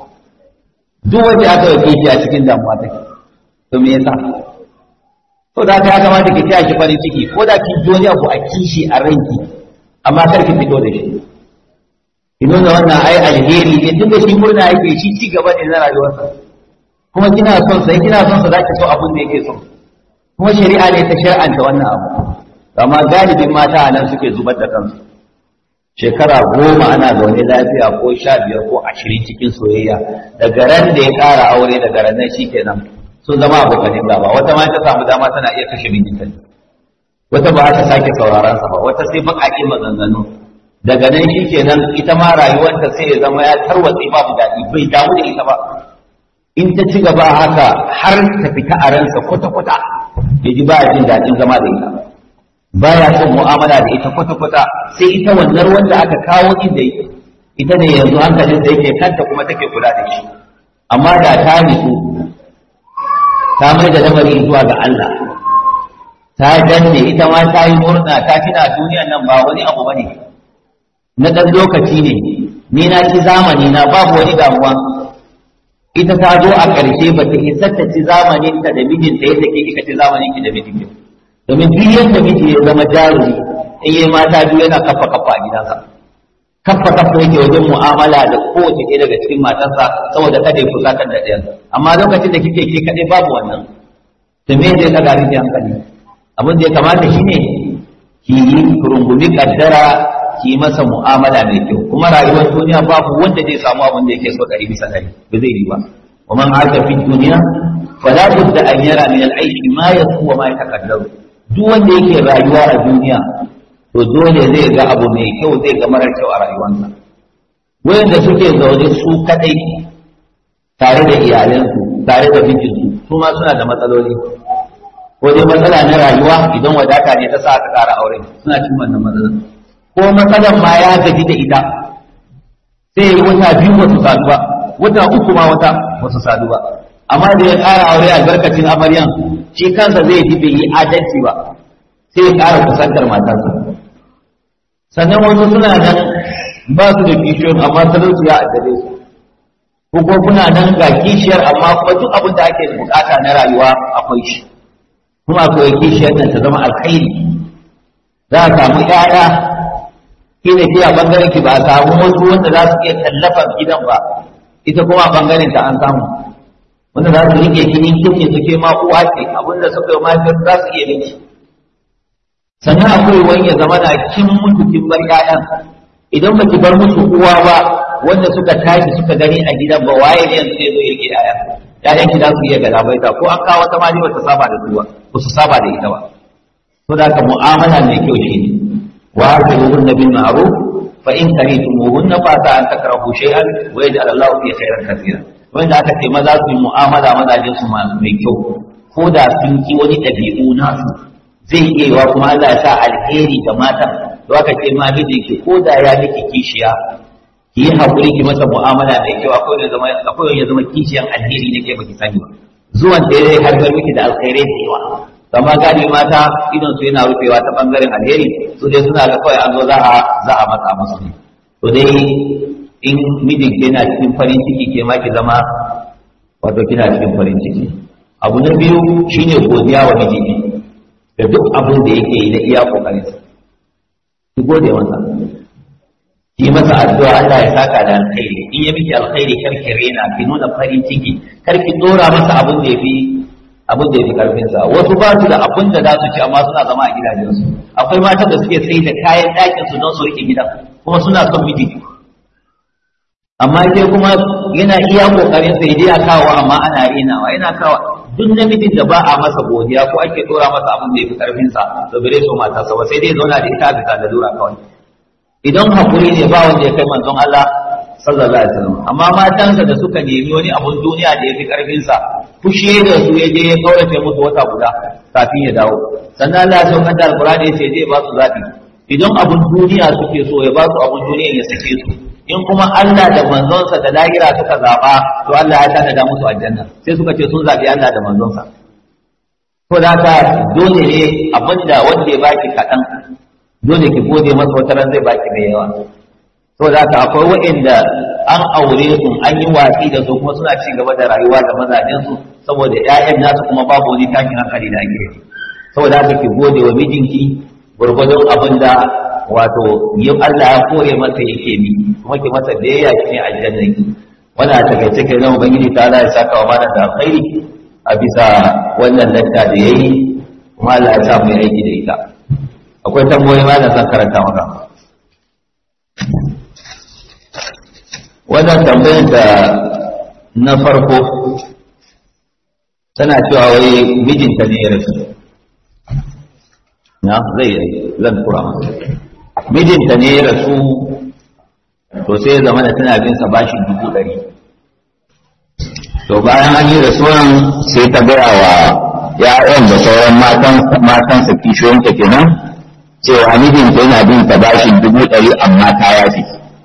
duk wanda aka yi kishi a cikin damuwa take to me yasa to da ka ya kamata ki taya ki farin ciki ko da kin ji wani abu a kishi a ranki amma kar ki fito da shi ki nuna wannan ai alheri ne tunda shi murna yake shi ci gaba ne na rayuwarsa kuma kina son sai kina son sa zaki so abin da yake so kuma shari'a ne ta shar'anta wannan abu amma galibin mata a nan suke zubar da kansu shekara goma ana zaune lafiya ko sha biyar ko ashirin cikin soyayya daga ran da ya ƙara aure daga ran nan shikenan sun zama abokanin gaba wata ma ta samu dama tana iya kashe mijinta wata ba ta sake sauraron sa ba wata sai baƙaƙe maganganu daga nan shikenan ita ma rayuwarta sai ya zama ya tarwatse babu daɗi bai damu da ita ba in ta ci gaba haka har ta fita a ransa kwata-kwata ya ji ba jin daɗin zama da ita baya son mu'amala da ita kwata-kwata sai ita wannan wanda aka kawo inda ita ita ne yanzu hankalin da yake kanta kuma take kula da shi amma da ta nitsu ta mai da lamari zuwa ga Allah ta danne ita ma ta yi murna ta tuna duniyan nan ba wani abu bane na ɗan lokaci ne ni na ci zamani na babu wani damuwa ita ta zo a ƙarshe ba ta isa ta ci zamanin ta da mijinta yadda ke kika ci zamanin ki da mijinki domin duk yadda miji ya zama jarumi in yi mata biyu yana kafa kafa a gidansa kafa kafa yake wajen mu'amala da kowace ɗaya daga cikin matarsa saboda kada ya fusatar da ɗayan amma lokacin da kike ke kaɗai babu wannan to me zai daga miki hankali abin da ya kamata shine ki yi rungumi kaddara ki yi masa mu'amala mai kyau kuma rayuwar duniya babu wanda zai samu abin da yake so ɗari bisa ɗari ba zai yi ba wa man aka fi duniya fala budda an yara min al-aishi ma yasu wa ma yatakaddaru duk wanda yake rayuwa a duniya to dole zai ga abu mai kyau zai ga marar kyau a rayuwarsa wayanda suke zaune su kadai tare da iyalansu tare da mijinsu su ma suna da matsaloli ko dai matsala na rayuwa idan wadata ne ta sa aka ƙara aure suna cin wannan matsala ko matsalan ma ya gaji da ita sai yi wata biyu ba su sadu ba wata uku ma wata ba su sadu ba amma da ya ƙara aure albarkacin amaryan shi kansa zai ji bai yi adalci ba sai ya ƙara kusantar matarsa sannan wasu suna nan ba su da kishiyoyin amma talauci ya addabe su ko kuma kuna nan ga kishiyar amma kuma duk abin da ake bukata na rayuwa akwai shi kuma akwai kishiyar nan ta zama alkhairi za a samu ƴaƴa ki da ke a bangaren ki ba a samu wasu wanda za su iya tallafa gidan ba ita kuma a bangaren ta an samu wanda za su rike ki in kin suke ma uwa ce abinda suka yi mahaifiyar za su iya miki sannan akwai wani ya zama na kin mutu kin bar ƴaƴan idan ba ki bar musu uwa ba wanda suka tashi suka gani a gidan ba waye ne yanzu zai zo ya rike ƴaƴan ƴaƴan ki za su iya galabaita ko an kawo wata mali bata saba da su ba ba su saba da ita ba to da ka mu'amala mai kyau shi ne wa hasibuhunna bil ma'ruf fa in karihtumuhunna fa ta an takrahu shay'an wa yaj'al Allahu fi khairan kathira wanda aka ce maza su yi mu'amala mazajen su mai kyau ko da sun ki wani ɗabi'u nasu zai iya yiwa kuma Allah ya sa alheri ga matan to aka ce ma mijinki ko da ya miki kishiya ki yi haƙuri ki masa mu'amala mai kyau akwai ya zama akwai ya zama kishiyan alheri ne ke baki sani ba zuwan da zai harbar miki da alkhairai da yawa amma gani mata idon su yana rufewa ta bangaren alheri su dai suna ga kawai an zo za a za a matsa musu ne to dai in mijin yana cikin farin ciki ke ma ki zama wato kina cikin farin ciki abu na biyu shine godiya wa mijinki da duk abin da yake yi na iya kokarin ki gode masa yi masa addu'a Allah ya saka da alkhairi in ya miki alkhairi kar ki rena ki nuna farin ciki kar ki dora masa abin da yafi abin da yafi karfin sa wasu ba su da abin da za su ci amma suna zama a gidajen su akwai matan da suke sai da kayan ɗakin su don su rike gidan kuma suna son miji amma ke kuma yana iya kokarin sa ya kawo amma ana renawa yana kawo duk namijin da ba a masa godiya ko ake dora masa abin da yafi karfin sa to bare so matarsa ba sai dai zauna da ita bisa da lura kawai idan hakuri ne ba wanda ya kai manzon Allah sallallahu alaihi wasallam amma matansa da suka nemi wani abun duniya da yafi karfin sa fushi da su ya je ya kaurace musu wata guda kafin ya dawo sannan Allah ya saukar da alqur'ani sai zai ba su zabi idan abun duniya suke so ya ba su abun duniya ya sake su in kuma Allah da manzonsa da lahira suka zaba to Allah ya tada musu aljanna sai suka ce sun zabi Allah da manzonsa to da haka dole ne abinda wanda ya baki kaɗan dole ki gode masa wata ran zai baki mai yawa to da haka akwai waɗanda an aure su an yi watsi da su kuma suna ci gaba da rayuwa da mazajen su saboda ƴaƴan nasu kuma babu wani tashin hankali da ake saboda haka ki gode wa mijinki gurgurdon abin da wato yin Allah ya kore masa yake bi kuma ki masa biyayya cikin aljanna ki wannan a takaice kai zama ubangiji ta Allah ya saka wa mana da alkhairi a bisa wannan latta da yayi kuma Allah ya sa mu yi aiki da ita akwai tambayoyi ma da zan karanta maka wannan tambayar da na farko tana cewa wai mijinta ne ya rasu na zai zan tura masa mijinta ne ya rasu to sai ya zama da tana bin sa bashin dubu ɗari to bayan an yi rasuwan sai ta gaya wa ya'yan da sauran matan matansa kishiyoyinta kenan cewa mijinta yana bin ta bashin dubu ɗari amma ta yafi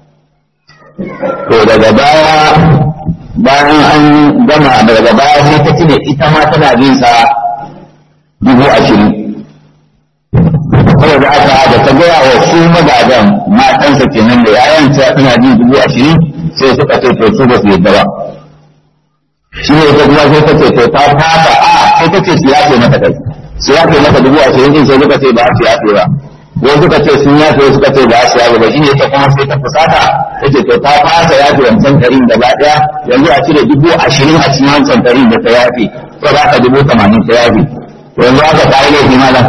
to daga baya bayan an gama daga baya sai ta tuna ita ma tana bin sa dubu ashirin saboda aka da ta gaya wa su magadan matansa kenan da yayan ta tana bin dubu ashirin sai suka ce to su ba su yadda ba shi ne ta kuma sai ta ce to ta fata a sai ta ce su yafe mata kai su yafe mata dubu ashirin din sai suka ce ba su yafe ba wai suka ce sun yafe suka ce ba su yafe ba shi ne ta kuma sai ta fusata ta ce to ta fasa yafe wancan ɗarin gaba ɗaya yanzu a cire dubu ashirin a cikin wancan ɗarin da ta yafe ko ba ka dubu tamanin ta yafe yanzu aka kayi laifi malam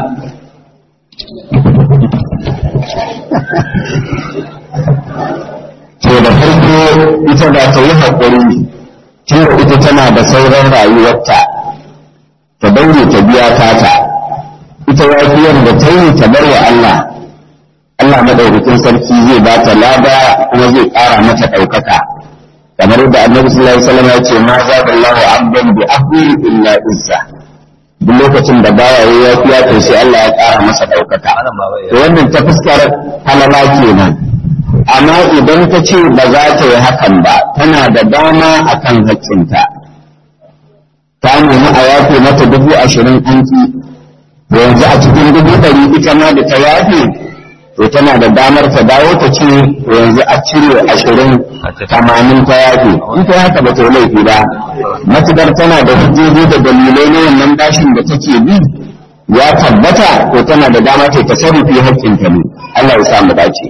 to da farko ita da ta yi haƙuri tunda ita tana da sauran rayuwarta ta daure ta biya tata ita yafiyar da ta yi ta bar wa Allah Allah madaukakin sarki zai ba ta lada kuma zai ƙara mata ɗaukaka kamar da annabi sallallahu alaihi wasallam ya ce ma za da Allahu abdan bi ahli illa izza duk lokacin da baya yi yafiya to sai Allah ya ƙara masa ɗaukaka to wannan ta fuskar halala kenan amma idan ta ce ba za ta yi hakan ba tana da dama akan haƙƙinta ta nemi a yafe mata dubu ashirin an ki yanzu a cikin dubu ɗari ita ma da ta yafe to tana da damar ta dawo ta ce to yanzu a cire ashirin tamanin ta yafe in ta haka ba ta yi laifi ba matukar tana da hujjoji da dalilai na wannan bashin da take bi ya tabbata to tana da dama ta tasarrufi haƙƙinta ne Allah ya sa mu dace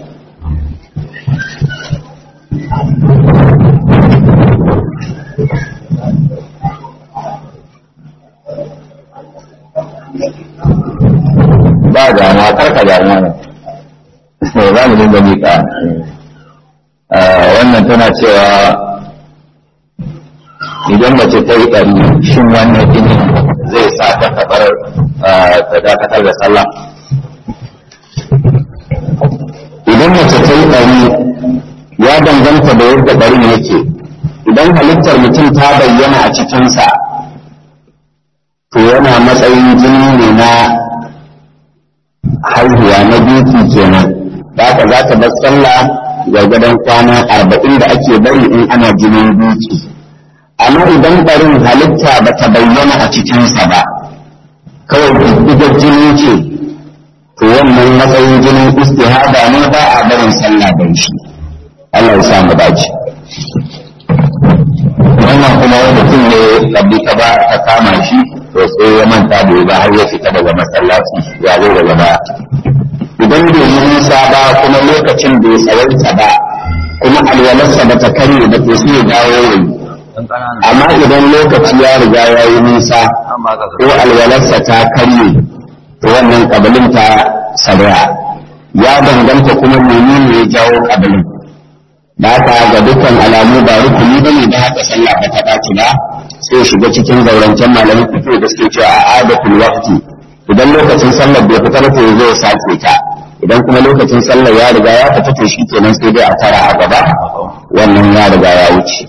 ba damuwa karka damuwa ne za mu dinga miƙa wannan tana cewa idan mace ta yi ɗari shin wannan jini zai sa ta kabar ta dakatar da sallah idan mace ta yi ɗari ya danganta da yadda ɗarin yake idan halittar mutum ta bayyana a cikinsa to yana matsayin jini ne na haihuwa na biki kenan da haka za ta bar sallah gargadon kwana arba'in da ake bari in ana jinin biki amma idan barin halitta ba ta bayyana a cikinsa ba kawai diddigar jini ce to wannan matsayin jinin istihada ne ba a barin sallah da shi Allah ya samu dace wannan kuma wani mutum ne kabli ta ba ta kama shi to sai ya manta da ba har ya fita daga masallaci ya zo daga baya idan bai yi nisa ba kuma lokacin bai tsawaita ba kuma alwalarsa ba ta karye ba to sai ya dawo yayi amma idan lokaci ya riga ya yi nisa ko alwalarsa ta karye to wannan kabilin ta sarya ya danganta kuma menene ya jawo kabilin da haka ga dukkan alamu ba rukuni ba ne da haka sallah ba ta ɓaci ba sai shiga cikin zaurancen malamin fito da suke cewa a adatul waqti idan lokacin sallar bai fita ba to zo ya sake ta idan kuma lokacin sallar ya riga ya fita to shi kenan sai dai a tara a gaba wannan ya riga ya wuce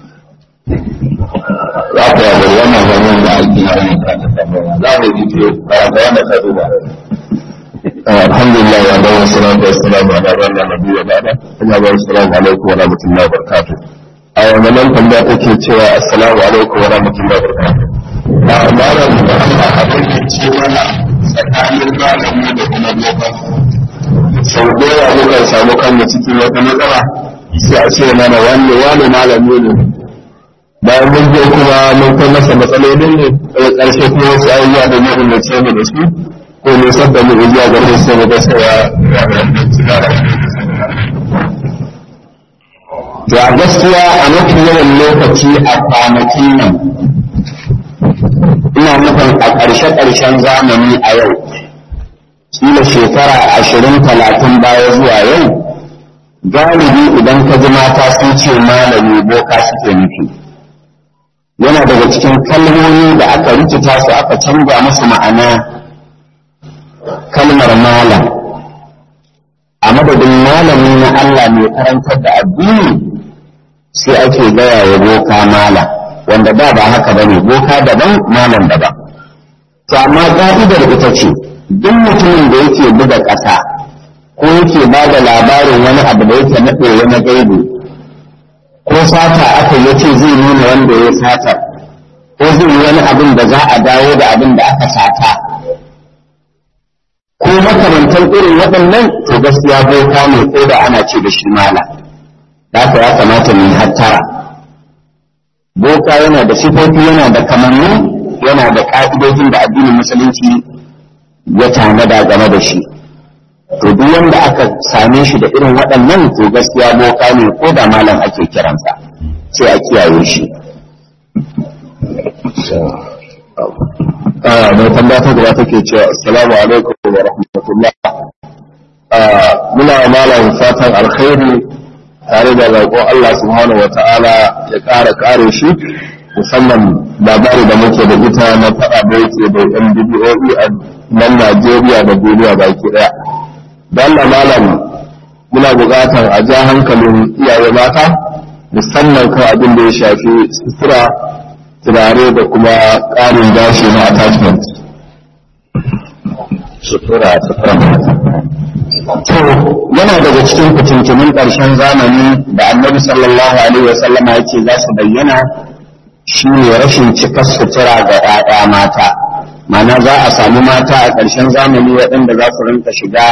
za ku yaga wannan zaman da aiki na wani karanta tambaya za mu yi ce karanta wanda ta duba alhamdulillah wa dawo salatu wassalamu ala rabbina nabiyyi wa ba'da kuma wa assalamu alaikum wa rahmatullahi wa barakatuh a wannan tambaya take cewa assalamu alaikum wa rahmatullahi wa barakatuh a malam da Allah abin da ce mana tsakanin malami da kuma boka sau da yawa mukan samu kanmu cikin wata matsala sai a ce mana wani wani malami ne bayan mun je kuma mun kai masa matsalolin ne daga ƙarshe kuma wasu ayyuka da ya umarce mu da su ko ne sabda mu zuwa ga su sai da sai ya to a gaskiya a mafi yawan lokaci a kwanakin nan ina nufin a ƙarshe-ƙarshen zamani a yau kila shekara ashirin talatin baya zuwa yau galibi idan ka ji mata sun ce malami boka suke nufi yana daga cikin kalmomi da aka rikita su aka canza musu ma'ana kalmar malam a madadin malami na Allah mai karantar da addini sai ake gaya wa boka malam wanda da ba haka bane boka daban malam daban to amma ka'idar ita ce duk mutumin da yake buga ƙasa ko yake ba da labarin wani abu da yake naɗe na gaibu ko sata aka yace zai nuna wanda ya sata ko zai yi wani abin da za a dawo da abin da aka sata ko makamantan irin waɗannan to gaskiya boka ne ko da ana ce da shi mala da ya kamata mu hattara boka yana da sifofi yana da kamanni yana da ƙa'idojin da addinin musulunci ya tanada game da shi to duk wanda aka same shi da irin waɗannan to gaskiya boka ne ko da malam ake kiransa sai a kiyaye shi a mai tambaya ta gaba take cewa assalamu alaikum wa rahmatullah muna malam fatan alkhairi tare da roƙon Allah subhanahu wa ta'ala ya ƙara ƙare shi musamman labari da muke da ita na faɗa da yake da yan bidiyoyi a nan Najeriya da duniya baki ɗaya. Don malam muna buƙatar a ja hankalin iyaye mata musamman kan abin da ya shafi sutura turare da kuma ƙarin gashi na attachment. sutura sutura mata To yana daga cikin fitintunin ƙarshen zamani da annabi sallallahu alaihi wa sallama yake za su bayyana shi ne rashin cikar sutura ga ‘ya'ya mata. Mana za a sami mata a ƙarshen zamani waɗanda za su rinka shiga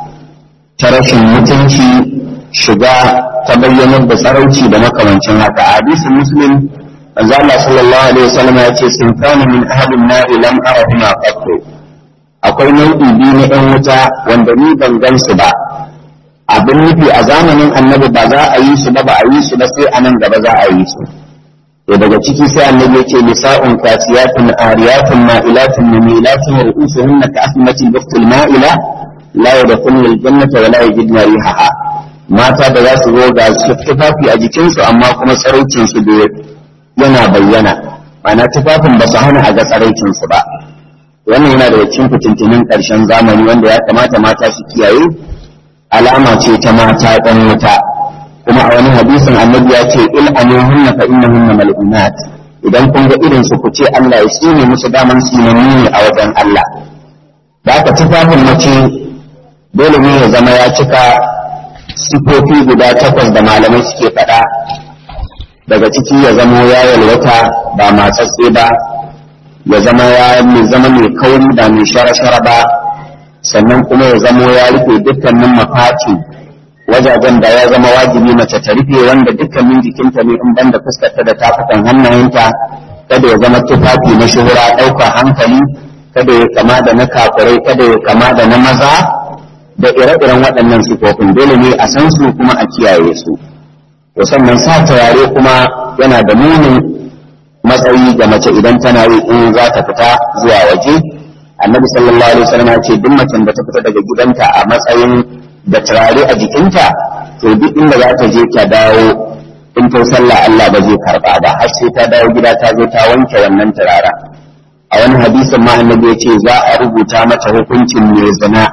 ta rashin mutunci shiga ta bayyanar da tsarauci da makamancin haka. A hadisin Muslim manzo Allah sallallahu alaihi wa sallama ya ce sinfani min ahadin nari lam arahuma qattu akwai nau'i biyu na ‘yan wuta wanda ni ban gan su ba abin nufi a zamanin annabi ba za a yi su ba ba a yi su ba sai a nan gaba za a yi su to daga ciki sai annabi yake nisa'un kasiyatun ariyatun ma'ilatun mumilatun ru'usuhunna ka asmatil buktul ma'ila la yadkhulna aljannata wa la yajidna rihaha mata da za su zo ga tufafi a jikinsu amma kuma tsaraicin su da yana bayyana ma'ana tufafin ba su hana a ga tsaraicin su ba wannan yana daga cikin fitintunin ƙarshen zamani wanda ya kamata mata su kiyaye alama ce ta mata ɗan wuta kuma a wani hadisin annabi ya ce il anuhunna fa innahunna mal'unat idan kun ga irin su ku ce Allah ya tsine musu daman sinanni ne a wajen Allah da aka tufafin mace dole ne ya zama ya cika sifofi guda takwas da malamai suke faɗa daga ciki ya zamo ya yalwata ba matsatse ba ya zama ya zama mai kauri ba mai shara-shara ba sannan kuma ya zamo ya rufe dukkanin mafaci wajajen da ya zama wajibi mace ta rufe wanda dukkanin jikinta ne in banda fuskarta da tafukan hannayenta kada ya zama tufafi na shuhura ɗaukar hankali kada ya kama da na kafirai kada ya kama da na maza da ire-iren waɗannan sifofin dole ne a san su kuma a kiyaye su to sannan sa turare kuma yana da munin matsayi ga mace idan tana yi in za ta fita zuwa waje annabi sallallahu alaihi wasallam ya ce duk macen da ta fita daga gidanta a matsayin da turare a jikinta to duk inda za ta je ta dawo in ta sallah Allah ba zai karba ba har sai ta dawo gida ta zo ta wanke wannan turara a wani hadisin ma annabi ya ce za a rubuta mata hukuncin mai zina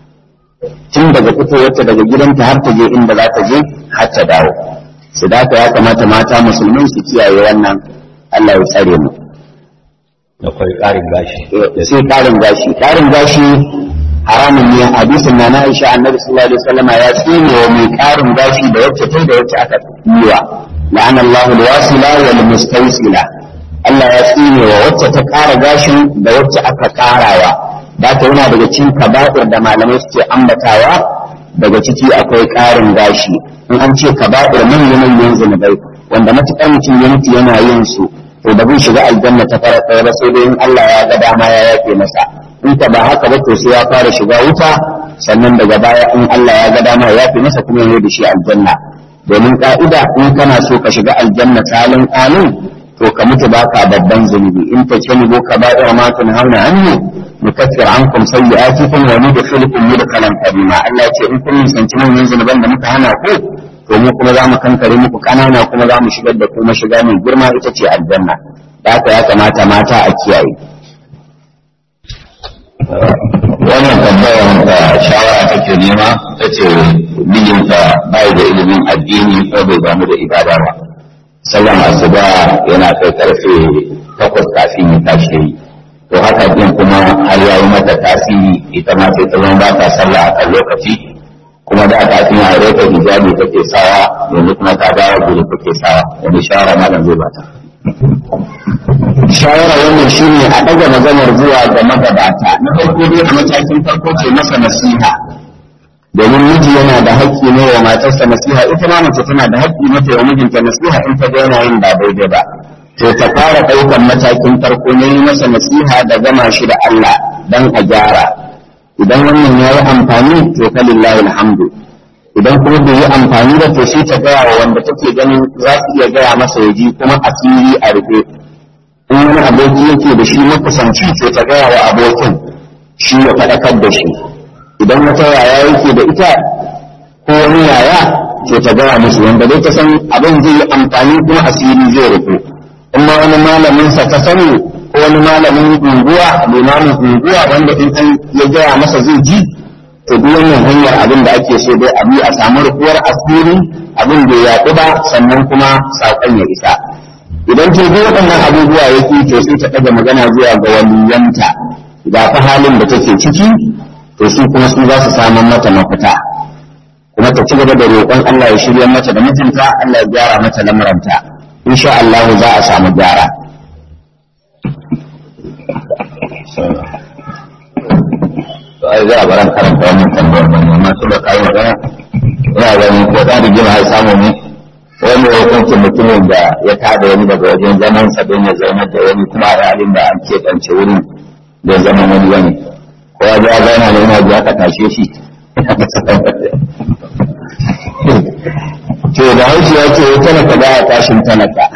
tun daga fitowarta daga gidanta har ta je inda za ta je har ta dawo su da ya kamata mata musulmai su kiyaye wannan Allah ya tsare mu akwai ƙarin gashi sai ƙarin gashi ƙarin gashi haramun ne hadisin na Aisha annabi sallallahu alaihi wasallam ya tsine wa mai ƙarin gashi da wacce tai da wacce aka yiwa la'ana Allahu alwasila wal mustawsila Allah ya tsine wa wacce ta ƙara gashin da wacce aka ƙarawa da ta yana daga cikin kaba'ir da malamai suke ambatawa daga ciki akwai ƙarin gashi in an ce kaba'ir manyan manyan zunubai wanda matuƙar mutum ya mutu yana yin su to ba zai shiga aljanna ta fara ɗaya ba sai dai in Allah ya ga dama ya yafe masa in ka ba haka ba to sai ya fara shiga wuta sannan daga baya in Allah ya ga dama ya yafe masa kuma ya da shi aljanna domin ka'ida in kana so ka shiga aljanna salin alin to ka mutu baka babban zunubi in ta ce ni ka ba da ma tun hauna annu nukaffir ankum sayyi'atikum wa nudkhilukum mudkhalan karima Allah ya ce in kun nisanci manyan zunuban da muka hana ku to mu kuma za mu kankare muku kanana kuma za mu shigar da kuma shiga mai girma ita ce aljanna da haka ya kamata mata a kiyaye wannan tambayar da shawara take nema ta ce mijinta bai da ilimin addini ko bai damu da ibada ba sallan asuba yana kai karfe takwas kafin ya tashi yi to haka din kuma har ya yi mata tasiri ita ma sai ta zama ba ta sallah a kan lokaci kuma da kafin a rota hijabi take sawa yanzu kuma ta dawo gudu take sawa wani shawara malam zai bata shawara wannan shine a daga maganar zuwa ga magabata na farko dai a matakin farko ce masa nasiha domin miji yana da haƙƙi ne wa matarsa nasiha ita ma mace tana da haƙƙi mata wa mijinta nasiha in ta ga yana yin ba daidai ba to ta fara ɗaukar matakin farko ne yi masa nasiha da gama shi da Allah dan a gyara idan wannan ya yi amfani to fa lillahi alhamdu idan kuma bai yi amfani da to sai ta gaya wa wanda take ganin za su iya gaya masa ya ji kuma asiri a rufe in wani aboki yake da shi makusanci to ta gaya wa abokin shi ya faɗakar da shi idan wata yaya yake da ita ko wani yaya to ta gaya musu wanda dai ta san abin zai yi amfani kuma asiri zai rufu in ma wani malamin sa ta sani ko wani malamin unguwa limamin unguwa wanda in an ya gaya masa zai ji to duk wannan hanyar abin da ake so dai abi a samu rufuwar asiri abin da ya yaɗu ba sannan kuma saƙon ya isa idan ta ga waɗannan abubuwa yake to sai ta ɗaga magana zuwa ga waliyanta ga fa halin da take ciki to su kuma su za su samun mata mafita kuma ta ci gaba da roƙon Allah ya shirya mata da mijinta Allah ya gyara mata lamuranta insha Allah za a samu gyara to ai za a baran karanta wannan tambayar ba amma su da kai magana ina ganin ko da rigima ya samu ne wani hukuncin mutumin da ya tada wani daga wajen zaman sa don ya zaunar da wani kuma a halin da an keɓance wurin da zaman wani wani ko ya ja zauna ne yana ji aka tashe shi to da haushi ya ce talaka ba ya tashin talaka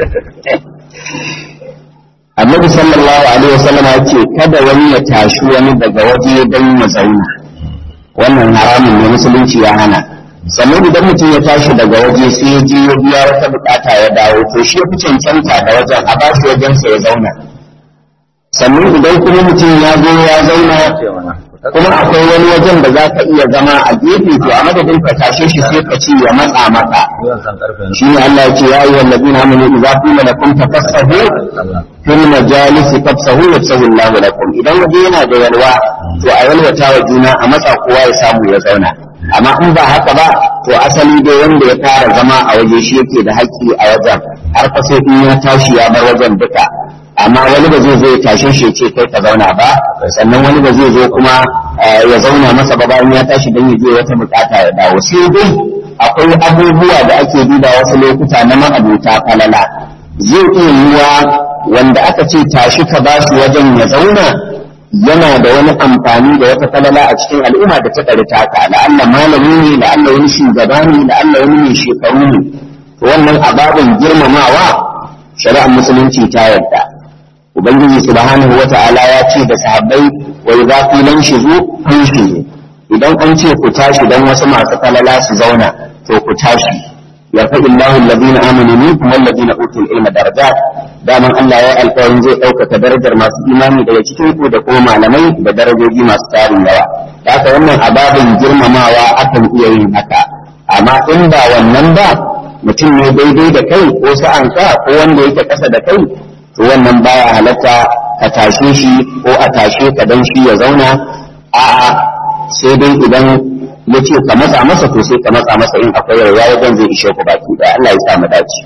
annabi sallallahu alaihi wasallam ya ce kada wani ya tashi wani daga waje don ya zauna wannan haramun ne musulunci ya hana sannan idan mutum ya tashi daga waje sai ya je ya biya wata bukata ya dawo to shi ya fi cancanta da wajen a ba shi wajensa ya zauna sannan idan kuma mutum ya zo ya zauna kuma akwai wani wajen da za ka iya zama a gefe to a madadin ka tashe shi sai ka ce ya matsa maka shi ne Allah ya ce ya ayyuhal ladina amanu idza qila lakum tafassahu fil majalis fafsahu yafsahu Allah lakum idan waje yana da yalwa to a yalwata wa juna a matsa kowa ya samu ya zauna amma in ba haka ba to asali dai wanda ya fara zama a waje shi yake da haƙƙi a wajen har fa sai in ya tashi ya bar wajen duka amma wani ba zai zo ya tashe shi ce kai ka zauna ba sannan wani ba zai zo kuma ya zauna masa ba bayan ya tashi don ya je wata bukata ya dawo sai dai akwai abubuwa da ake duba wasu lokuta na ma'abuta falala zai iya yiwa wanda aka ce tashi ka ba shi wajen ya zauna yana da wani amfani da wata falala a cikin al'umma da ta ɗari taka la'alla malami ne la'alla wani shugaba ne la'alla wani mai shekaru ne wannan ababin girmamawa shari'ar musulunci ta yarda ubangiji subhanahu wata'ala ya ce da sahabbai wa idza qilan shizu fanshizu idan an ce ku tashi dan wasu masu falala su zauna to ku tashi yarfa illahu alladhina amanu minkum walladhina utul ilma darajat daman Allah ya alƙawarin zai ɗaukaka darajar masu imani daga cikin ku da kuma malamai da darajoji masu tarin yawa haka wannan ababin girmamawa akan iya yin haka amma in ba wannan ba mutum ne daidai da kai ko sa'anka ko wanda yake ƙasa da kai to wannan baya halatta ka tashe shi ko a tashe ka dan shi ya zauna a'a sai dai idan ya ce ka matsa masa to sai ka matsa masa in akwai yarwa wajen zai ishe ku baki da Allah ya sa mu dace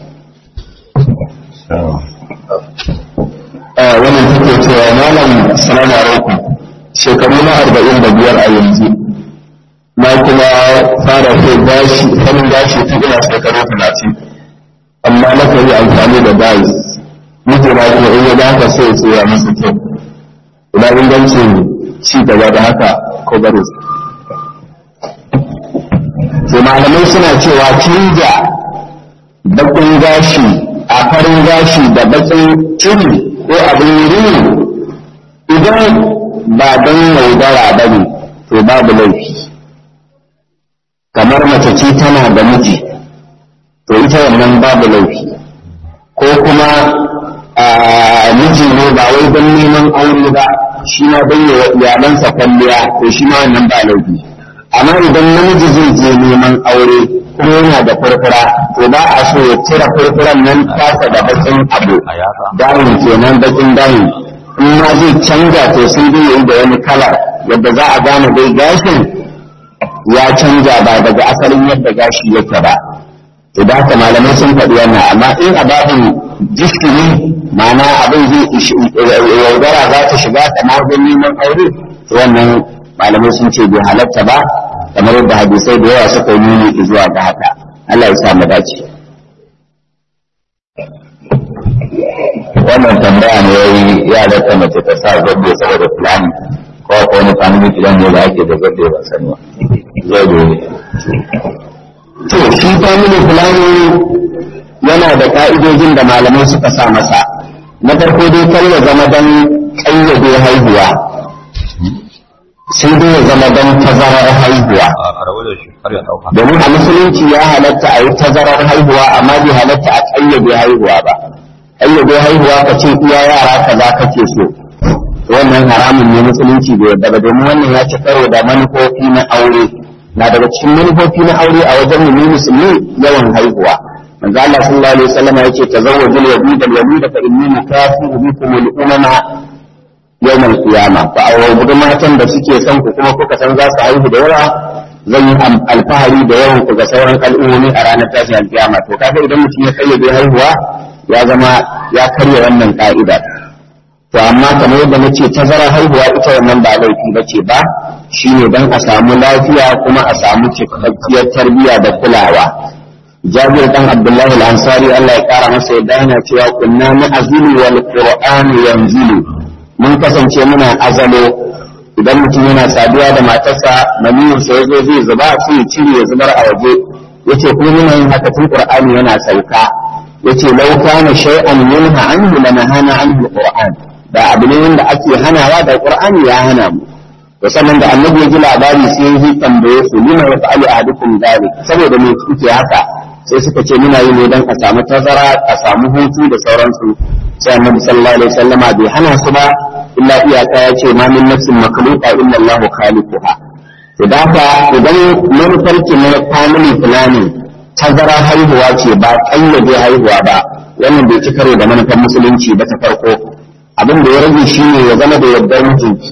wannan take cewa malam salamu alaikum shekaru na arba'in da biyar a yanzu na kuma fara kai gashi sanin gashi tun ina shekaru talatin amma na kan yi amfani da bayis mutum na kuma in ya dafa sai ya tsaya masa kyau ina ingancin ci gaba da haka ko bari to malamai suna cewa canja bakin gashi a farin gashi da bakin cini ko abin rini idan ba don yaudara ba ne to babu laifi kamar mace ce tana da miji to ita wannan babu laifi ko kuma miji ne ba wai don neman aure ba shi ma don yi iyalansa kwalliya to shi ma wannan ba laifi amma idan namiji zai je neman aure kuma yana da furfura to ba a so ya cire furfuran nan tasa da bakin abu dahin kenan bakin dahin in ma zai canja to sai dai yayi da wani kala yadda za a gane dai gashin ya canja ba daga asalin yadda gashi yake ba to da haka malamai sun faɗi wannan amma in a babin jiskini ma'ana abin zai yaudara za ta shiga ta wajen neman aure to wannan malamai sun ce bai halatta ba kamar yadda hadisai da yawa suka yi nuni zuwa ga haka Allah ya sa mu dace wannan tambaya ne yayi ya da mace ta sa zabbe saboda fulani ko ko wani family plan ne da ake da zabbe ba sani ba zai dole to shi family planning yana da ka'idojin da malamai suka sa masa na farko dai kar ya zama don ƙayyade haihuwa sai dai ya zama don tazarar haihuwa a karabu da shi har ya dauka domin a musulunci ya halatta a yi tazarar haihuwa amma bai halatta a ƙayyade haihuwa ba ƙayyade haihuwa ka ce iya yara kaza kake so wannan haramun ne musulunci bai yarda ba domin wannan ya ci karo da manufofi na aure na daga cikin manufofi na aure a wajen mu musulmi yawan haihuwa manzo Allah sallallahu alaihi wasallam yace tazawwajul wadud al wadud fa inni mukafiru bikum al umama yawm al qiyamah fa awudu matan da suke son ku kuma kuka san za su haihu da yawa zan yi alfahari da yawan ku ga sauran al'ummomi a ranar tashin alkiyama to kaga idan mutum ya kayyade haihuwa ya zama ya karya wannan ka'ida to amma kamar yadda nace tazara haihuwa ita wannan ba laifi bace ba shine dan a samu lafiya kuma a samu cikakkiyar tarbiyya da kulawa Jabir dan Abdullahi al-Ansari Allah ya kara masa yadda yana cewa kunna na azulu wal qur'anu yanzilu mun kasance muna azalo idan mutum yana saduwa da matarsa maniyin sa yazo zai zuba sai ya cire ya zubar a waje yace kuma muna yin haka tun qur'ani yana sauka yace law kana shay'an yunha anhu lanahana anhu al-qur'an da abu ne wanda ake hanawa da qur'ani ya hana mu to sannan da annabi ya ji labari sai ya yi tambaye su lima ya fa'alu ahadukum dhalik saboda me kuke haka sai suka ce muna yi ne dan a samu tazara a samu hutu da sauransu sai annabi sallallahu alaihi wasallama bai hana su ba illa iyaka ya ce ma min nafsin makhluqa illa Allahu khaliquha to da haka idan manufarki na family planning tazara haihuwa ce ba kayyade haihuwa ba wannan bai ci karo da manufar musulunci ba ta farko abin da ya rage shine ya zama da yardar mijinki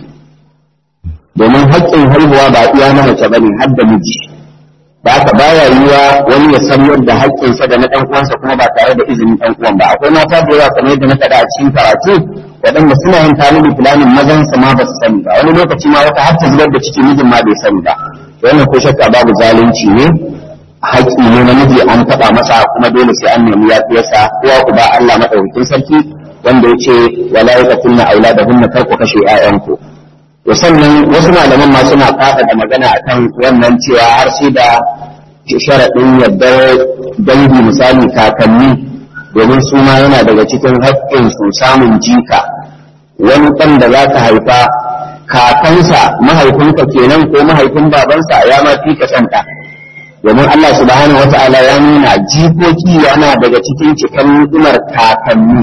domin haƙƙin haihuwa ba iya na mace bane har da miji da haka baya yiwa wani ya san yadda haƙƙinsa da na ɗan uwansa kuma ba tare da izinin ɗan uwan ba akwai mata da yawa kamar yadda na faɗa a cikin karatu waɗanda suna yin family planning mazan su ma ba su sani ba wani lokaci ma wata har ta zubar da ciki mijin ma bai sani ba wannan ko shakka babu zalunci ne haƙƙi ne na miji an taɓa masa kuma dole sai an nemi yafiyarsa kowa ku ba Allah madaukakin sarki wanda ya ce wala yaqtulna auladahunna kar ku kashe 'ya'yanku to sannan wasu malaman ma suna fada da magana akan wannan cewa har sai da sharaɗin yadda dangi misali kakanni domin su ma yana daga cikin haƙƙin su samun jika wani ɗan da za ka haifa kakansa mahaifinka kenan ko mahaifin babansa ya ma fi ka ɗa domin Allah subhanahu wata'ala ya nuna jikoki yana daga cikin cikin ni'imar kakanni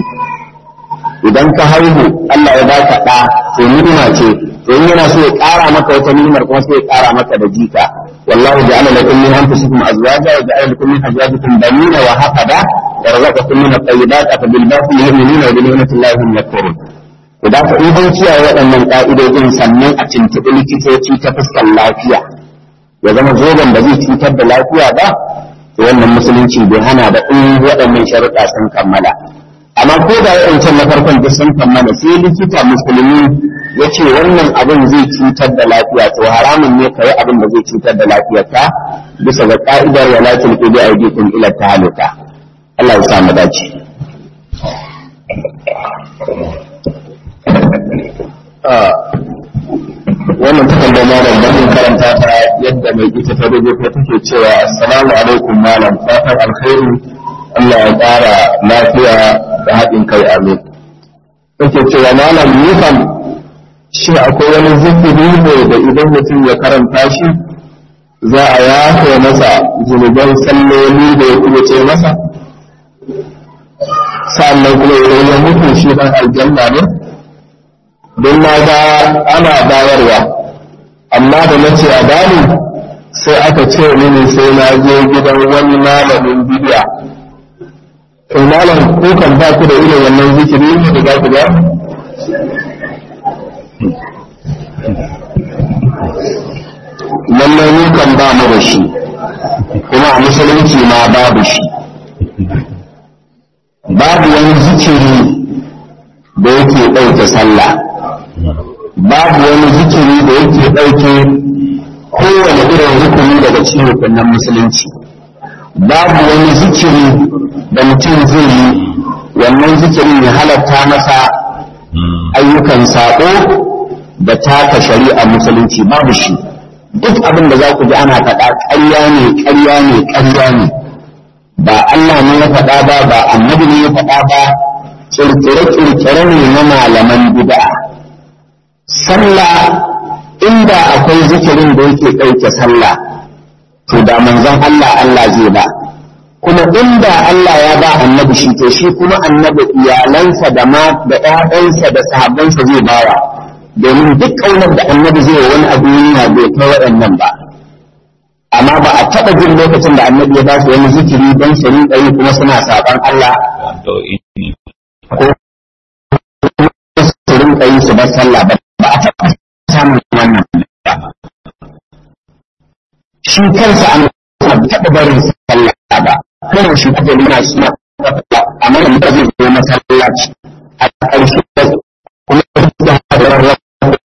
idan ka haihu Allah ya baka ɗa to ni'ima ce to in yana so ya ƙara maka wata ni'imar kuma sai ya ƙara maka da jika wallahu ja'ala lakum min anfusikum azwaja wa ja'ala lakum min azwajikum banina wa hafada wa razaqakum min at-tayyibat afa bil batil yu'minuna wa bi ni'mati llahi hum yakfurun idan ka in kiyaye waɗannan ƙa'idojin sannan a tuntuɓi likitoci ta fuskar lafiya ya zama zoben ba zai cutar da lafiya ba to wannan musulunci bai hana da in waɗannan sharuɗa sun kammala amma ko da yawancin na farkon duk sun kammala sai likita musulmi ya ce wannan abin zai cutar da lafiya to haramun ne ka yi abin da zai cutar da lafiyarka bisa ga ka'idar wala tulqu bi aydikum ila tahaluka Allah ya sa mu dace wannan takardar malam da mun karanta ta yadda mai ita ta rubuta take cewa assalamu alaikum malam fatan alkhairi Allah ya ƙara lafiya da haɗin kai amin take cewa malam ni kam shi akwai wani zikiri ne da idan mutum ya karanta shi za a yafe masa zunuban salloli da ya kuma ce masa sannan kuma idan ya mutu shi ɗan aljanna ne don na ga ana bayarwa amma da na ce a bani sai aka ce mini sai na je gidan wani malamin bidiya to malam ko kan ba ku da irin wannan zikiri ne da za ku ba lallai mu kan ba mu da shi kuma a musulunci ma babu shi babu wani zikiri da yake ɗauke sallah babu wani zikiri da yake ɗauke kowane irin rukuni daga cikin rukunan musulunci babu wani zikiri da mutum zai yi wannan zikirin ya halatta masa ayyukan saƙo da taka shari'a musulunci babu shi duk abin da za ku ji ana faɗa ƙarya ne ƙarya ne ƙarya ne ba Allah ne ya faɗa ba ba annabi ne ya faɗa ba kirkire-kirkire ne na malaman bid'a sallah inda akwai zikirin da yake ɗauke sallah to da manzon Allah Allah zai ba kuma inda Allah ya ba annabi shi to shi kuma annabi iyalansa da ma da ƴaƴansa da sahabbansa zai bawa domin duk ƙaunar da annabi zai yi wani abu yana bai kai waɗannan ba amma ba a taɓa jin lokacin da annabi ya ba su wani zikiri don su rinƙa yi kuma suna saɓan Allah ko su rinƙa yi su bar sallah ba ba a taɓa samun wannan ba shi kansa an taɓa barin sallah ba kuma shi kuma yana suna amma da muka zai zo masallaci a ƙarshe da kuma da hadarar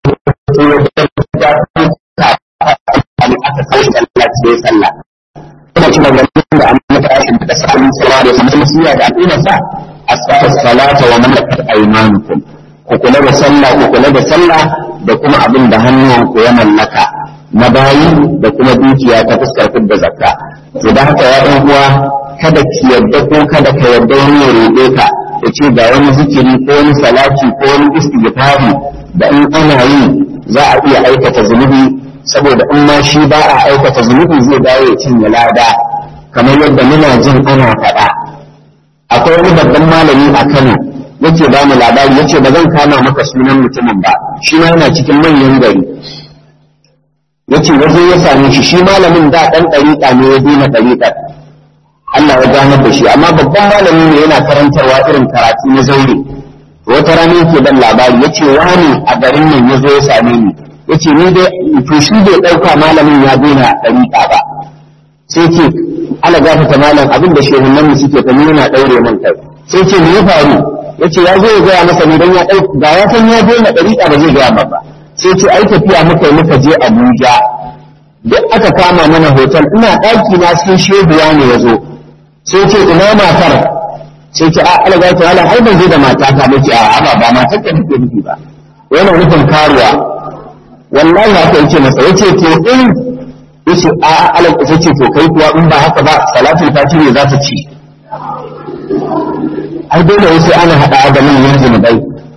aka kai sallaci ya sallah kuma shi maganganun da an mata rashin da sa'alin sallah da samun musiya da al'ummarsa asfata salata wa malakat aymanukum ku kula da sallah ku kula da sallah da kuma abin da hannuwanku ya mallaka na bayi da kuma dukiya ta fuskar fidda zakka to da haka ya ɗan uwa kada ki yadda ko kada ka yadda wani ya roƙe ka ya ce ga wani zikiri ko wani salati ko wani istighfari da in ana yi za a iya aikata zunubi saboda in ma shi ba a aikata zunubi zai dawo ya cinye lada kamar yadda muna jin ana faɗa akwai wani babban malami a Kano yake ba mu labari yace ba zan kama maka sunan mutumin ba shi ma yana cikin manyan gari yace waje ya same shi shi malamin da dan dariƙa ne ya daina dariƙar Allah ya ganar da shi amma babban malami ne yana karantarwa irin karatu na zaure wata rana yake ban labari yace wani a garin nan ya zo ya same ni yace ni dai to shi bai dauka malamin ya daina dariƙa ba sai ce ala gafata malam abin da shehunan mu suke fa yana daure man kai sai ce me ya faru yace ya zo ya gaya masa ne dan ya dauka ga ya san ya daina dariƙa ba zai gaya ba sai ce ai tafiya muka yi muka je Abuja duk aka kama mana hotel ina ɗaki na sai shehuwa ne ya zo sai ce ina matar sai ce a ala gafata malam ai ban je da matata ba ce a ba ba matar ka nake nufi ba yana nufin karuwa wallahi haka yace masa yace to in yace a alal ita ce to kai kuwa in ba haka ba salatul fati ne za ta ci ai dole sai ana hada da manyan zunubai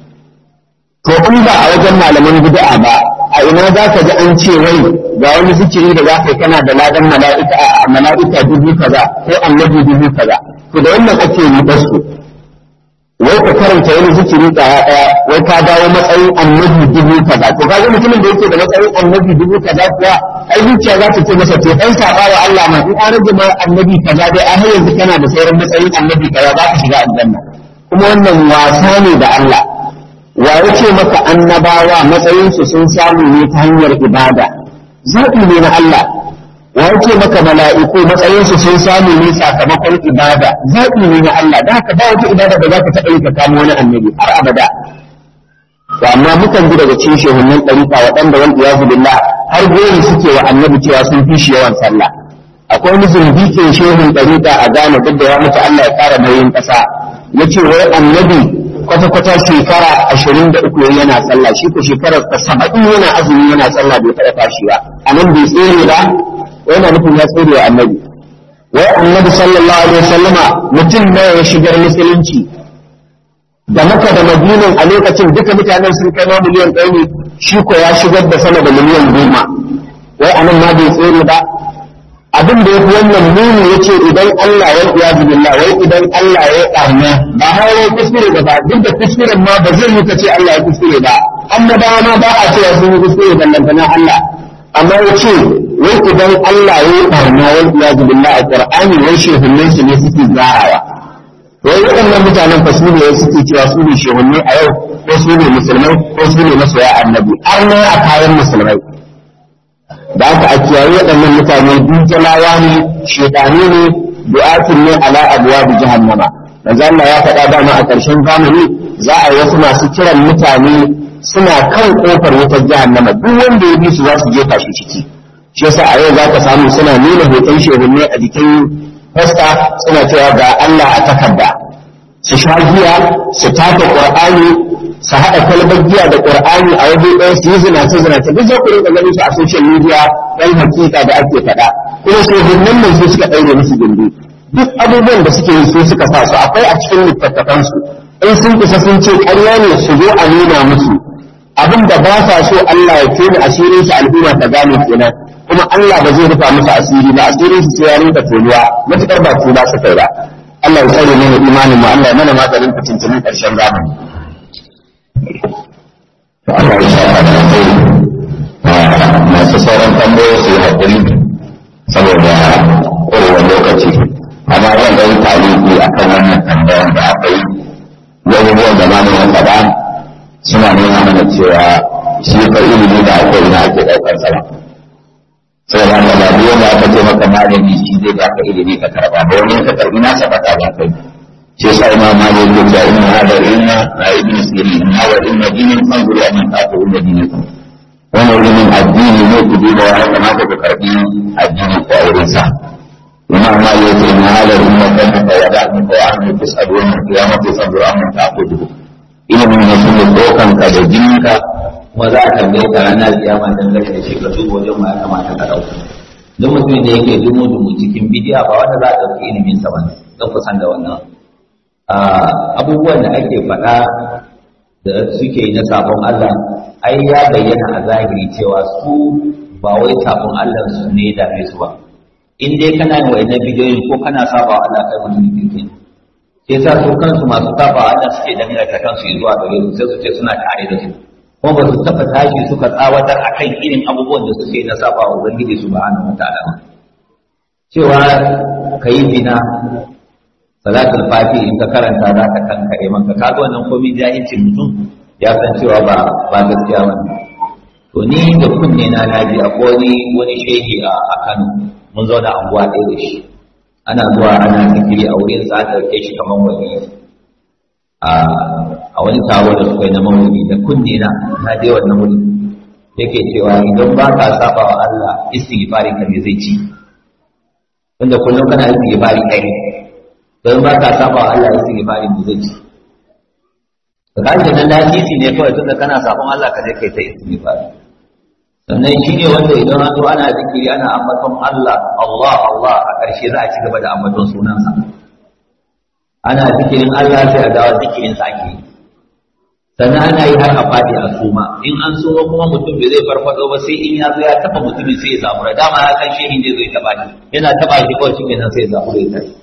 to in ba a wajen malaman bid'a ba a ina za ka ji an ce wai ga wani zikiri da za ka yi kana da ladan mala'ika a mala'ika dubu kaza ko annabi dubu kaza to da wannan ake yi basu wai ka karanta wani zikiri ɗaya ɗaya wai ka dawo matsayin annabi dubu kaza to kaga mutumin da yake da matsayin annabi dubu kaza kuwa ai zuciya za ta ce masa to dan saba wa Allah ma in an rage ma annabi kaza dai a har yanzu kana da sauran matsayin annabi kaza za ka shiga aljanna kuma wannan wasa ne da Allah wa yace maka annabawa matsayin su sun samu ne ta hanyar ibada zaɓi ne na Allah wa ce maka mala'iku matsayinsu sun samu ne sakamakon ibada zaɓi ne na Allah da haka ba wata ibada da za ka taɓa yi ka kamo wani annabi har abada to amma mukan ji daga cikin shehunan ɗariƙa waɗanda wanda ya billah har goyi suke wa annabi cewa sun fi shi yawan sallah akwai wani zumbikin shehun ɗariƙa a Ghana duk da ya mutu Allah ya ƙara nauyin ƙasa ya ce wai annabi kwata-kwata shekara ashirin da uku yana sallah shi ko shekarar saba'in yana azumi yana sallah bai taɓa fashi ba a nan bai tsere ba yana nufin ya tsere wa annabi wai annabi sallallahu alaihi wasallama mutum nawa ya shigar musulunci da maka da madinan a lokacin duka mutanen sun kai ma miliyan ɗaya ne shi ko ya shigar da sama da miliyan goma wai anan ma bai tsere ba abin da yafi wannan nuni yace idan Allah ya ya billah wai idan Allah ya ƙarna ba har ya kuskure ba ba duk da kuskuren ma ba zai yi ka ce Allah ya kuskure ba annabawa ma ba a cewa sun yi kuskure ballantana Allah amma yace wai idan Allah ya yi barna wal iyadu billah a Qur'ani wai shehunnai su ne suke zarawa wai waɗannan mutanen fa su ne suke cewa su ne shehunnai a yau ko su ne musulmai ko su ne masoya annabi har ne a kayan musulmai da aka a kiyaye waɗannan mutane dujalawa ne shedani ne du'atun ne ala abwab jahannama manzo Allah ya faɗa dama a ƙarshen zamani za a yi wasu masu kiran mutane suna kan kofar wutar jahannama duk wanda ya bi su za su jefa shi ciki shi yasa a yau za ka samu suna nuna hoton shehunne a jikin fasta suna cewa ga Allah a takarda su sha giya su taka qur'ani su haɗa kalbar giya da qur'ani a waje ɗaya su yi zinace zinace duk za ku rinka ganin su a social media ɗan hakika da ake faɗa kuma shehunnan nan su suka ɗaure musu gindi duk abubuwan da suke yi su suka sa su akwai a cikin littattafansu in sun kusa sun ce ƙarya ne su zo a nuna musu abin da ba sa so Allah ya tona asirin su al'umma ta gane kenan kuma Allah ba zai rufa musu asiri ba asirin su sai ya rinka tonuwa matukar ba tuba su kai ba Allah ya tsare mana imanin mu Allah ya mana maganin fitintunin ƙarshen zamani to Allah ya shafa da kai masu sauran tambayoyi su yi haƙuri saboda ƙwarewar lokaci amma zan ga yi taliki a kan wannan tambayar da aka yi abubuwan da mamu ya faɗa suna nuna mana cewa shi fa ilimi da akwai ina ake ɗaukar sa ba saboda haka ba duk wanda aka ce maka malami shi zai baka ilimi ka karɓa ba wani ka karɓi nasa faɗa ba kai shi yasa imam malik ya ce inna hada ilma la ibn sirin inna wa ilma dinin fanzuru an ta'tu min dinikum wannan ilimin addini ne ku duba ya kamata ku karɓi addini ko auren sa imam malik ya ce inna hada ilma kana fa wada min fa an tusadu yawm al-qiyamati fanzuru an ta'tu ilimin ne shi ne dokanka da jininka kuma za a tambaye ka ranar kiyama dangane da shi ka duba wajen ma ya kamata ka dauka duk mutum da yake dumu dumu cikin bidiya ba wanda za a ɗauki ilimin sa bane don kusan da wannan abubuwan da ake faɗa da suke yi na sabon Allah ai ya bayyana a zahiri cewa su ba wai sabon Allah su ne da su ba in dai kana yin wa'annan bidiyoyin ko kana saba Allah kai mutum kirki sai sa su kansu masu saba Allah suke danganta kansu zuwa gare su sai su ce suna tare da su kuma ba su taɓa tashi suka tsawatar a kan irin abubuwan da suke na saba wa Ubangiji su ba'ana wa ta'ala cewa ka yi zina salatul fati in ka karanta za ka kankare maka kaga wannan komai jahilcin mutum ya san cewa ba ba gaskiya ba to ni da kunne na naji akwai wani wani shehi a Kano mun zauna a anguwa ɗaya da shi ana zuwa ana zikiri a wurin sa ta ɗauke shi kamar wani a wani taro da suka yi na maulidi da kunne na na je wannan wuri yake cewa idan ba ka saba wa Allah istighfari ka me zai ci wanda kullum kana istighfari kai don ba ka saba wa Allah istighfari me zai ci to kaje nan lasisi ne kawai tunda kana sabon Allah ka je kai ta istighfari sannan shi ne wanda idan an zo ana zikiri ana ambaton Allah Allah Allah a ƙarshe za a ci gaba da ambaton sunansa ana zikirin Allah sai a dawo zikirin sa ake sannan ana yi har a fadi a suma in an suma kuma mutum bai zai farfado ba sai in ya zo ya taba mutumin sai ya samu da dama ya san shehin zai zo ya taba shi yana taba shi kawai shi kenan sai ya samu ya tashi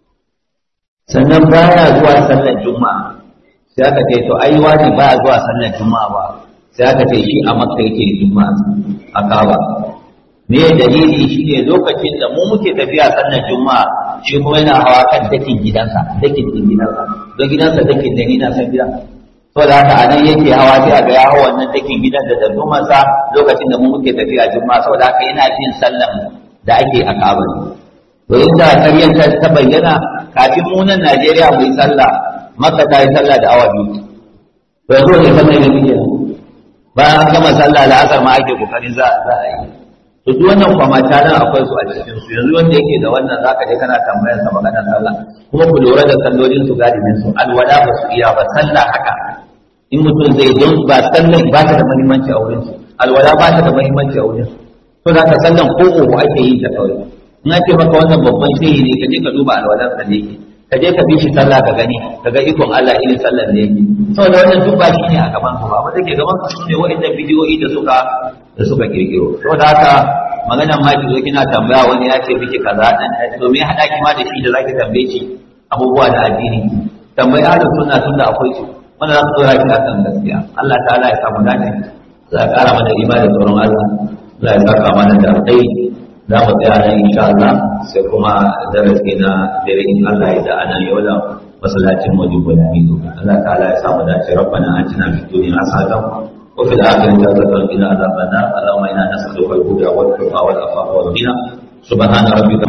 sannan baya zuwa sallar juma'a sai aka ce to ai wani baya zuwa sallar juma'a ba sai aka ce shi a makka yake juma'a a kaba me dalili shine lokacin da mu muke tafiya sallar juma'a shi kuma yana hawa kan dakin gidansa dakin din gidansa don gidansa dakin da ni na san gidan to da haka anan yake hawa sai a ga ya hawa wannan dakin gidan da dallumansa lokacin da mu muke tafiya juma'a saboda haka yana jin sallar da ake a kaba to inda karyar ta ta bayyana kafin mu nan Najeriya mu yi sallah Makka ta yi sallah da awa biyu to yanzu ne sallah ne muke bayan an gama sallah la'asar ma ake kokarin za za a yi to duk wannan kwamata nan akwai su a cikin su yanzu wanda yake da wannan zaka je kana tambayar sa maganar sallah kuma ku lura da sallolin su galibin su alwala ba su iya ba sallah haka in mutum zai don ba sallah ba ta da muhimmanci a wurin su alwala ba ta da muhimmanci a wurin su to da ka sallan ko uku ake yi ta kawai in ake maka wannan babban shehi ne ka je ka duba alwalan sa ne ka je ka bi shi sallah ka gani ka ga ikon Allah irin sallar da yake saboda wannan duk ba shi ne a gaban su ba wanda ke gaban su ne wa'annan bidiyoyi da suka da suka kirkiro saboda haka maganar ma ki zo kina tambaya wani ya ce miki kaza dan to me hada ki ma da shi da zaki tambaye shi abubuwa da addini tambayi ahlus sunna tunda akwai su wanda za su dora ki akan gaskiya Allah ta'ala ya samu dace za a kara mana imani da tsoron Allah za ya saka mana da dai za mu tsaya nan insha Allah sai kuma darasi na dare in Allah ya da anan yau da masallacin wajibu da mizo Allah ta'ala ya samu dace rabbana atina fid dunya hasanatan wa fil akhirati hasanatan wa qina adhaban nar allahumma inna nas'aluka al-huda wal tuqa wal afafa wal ghina subhana rabbika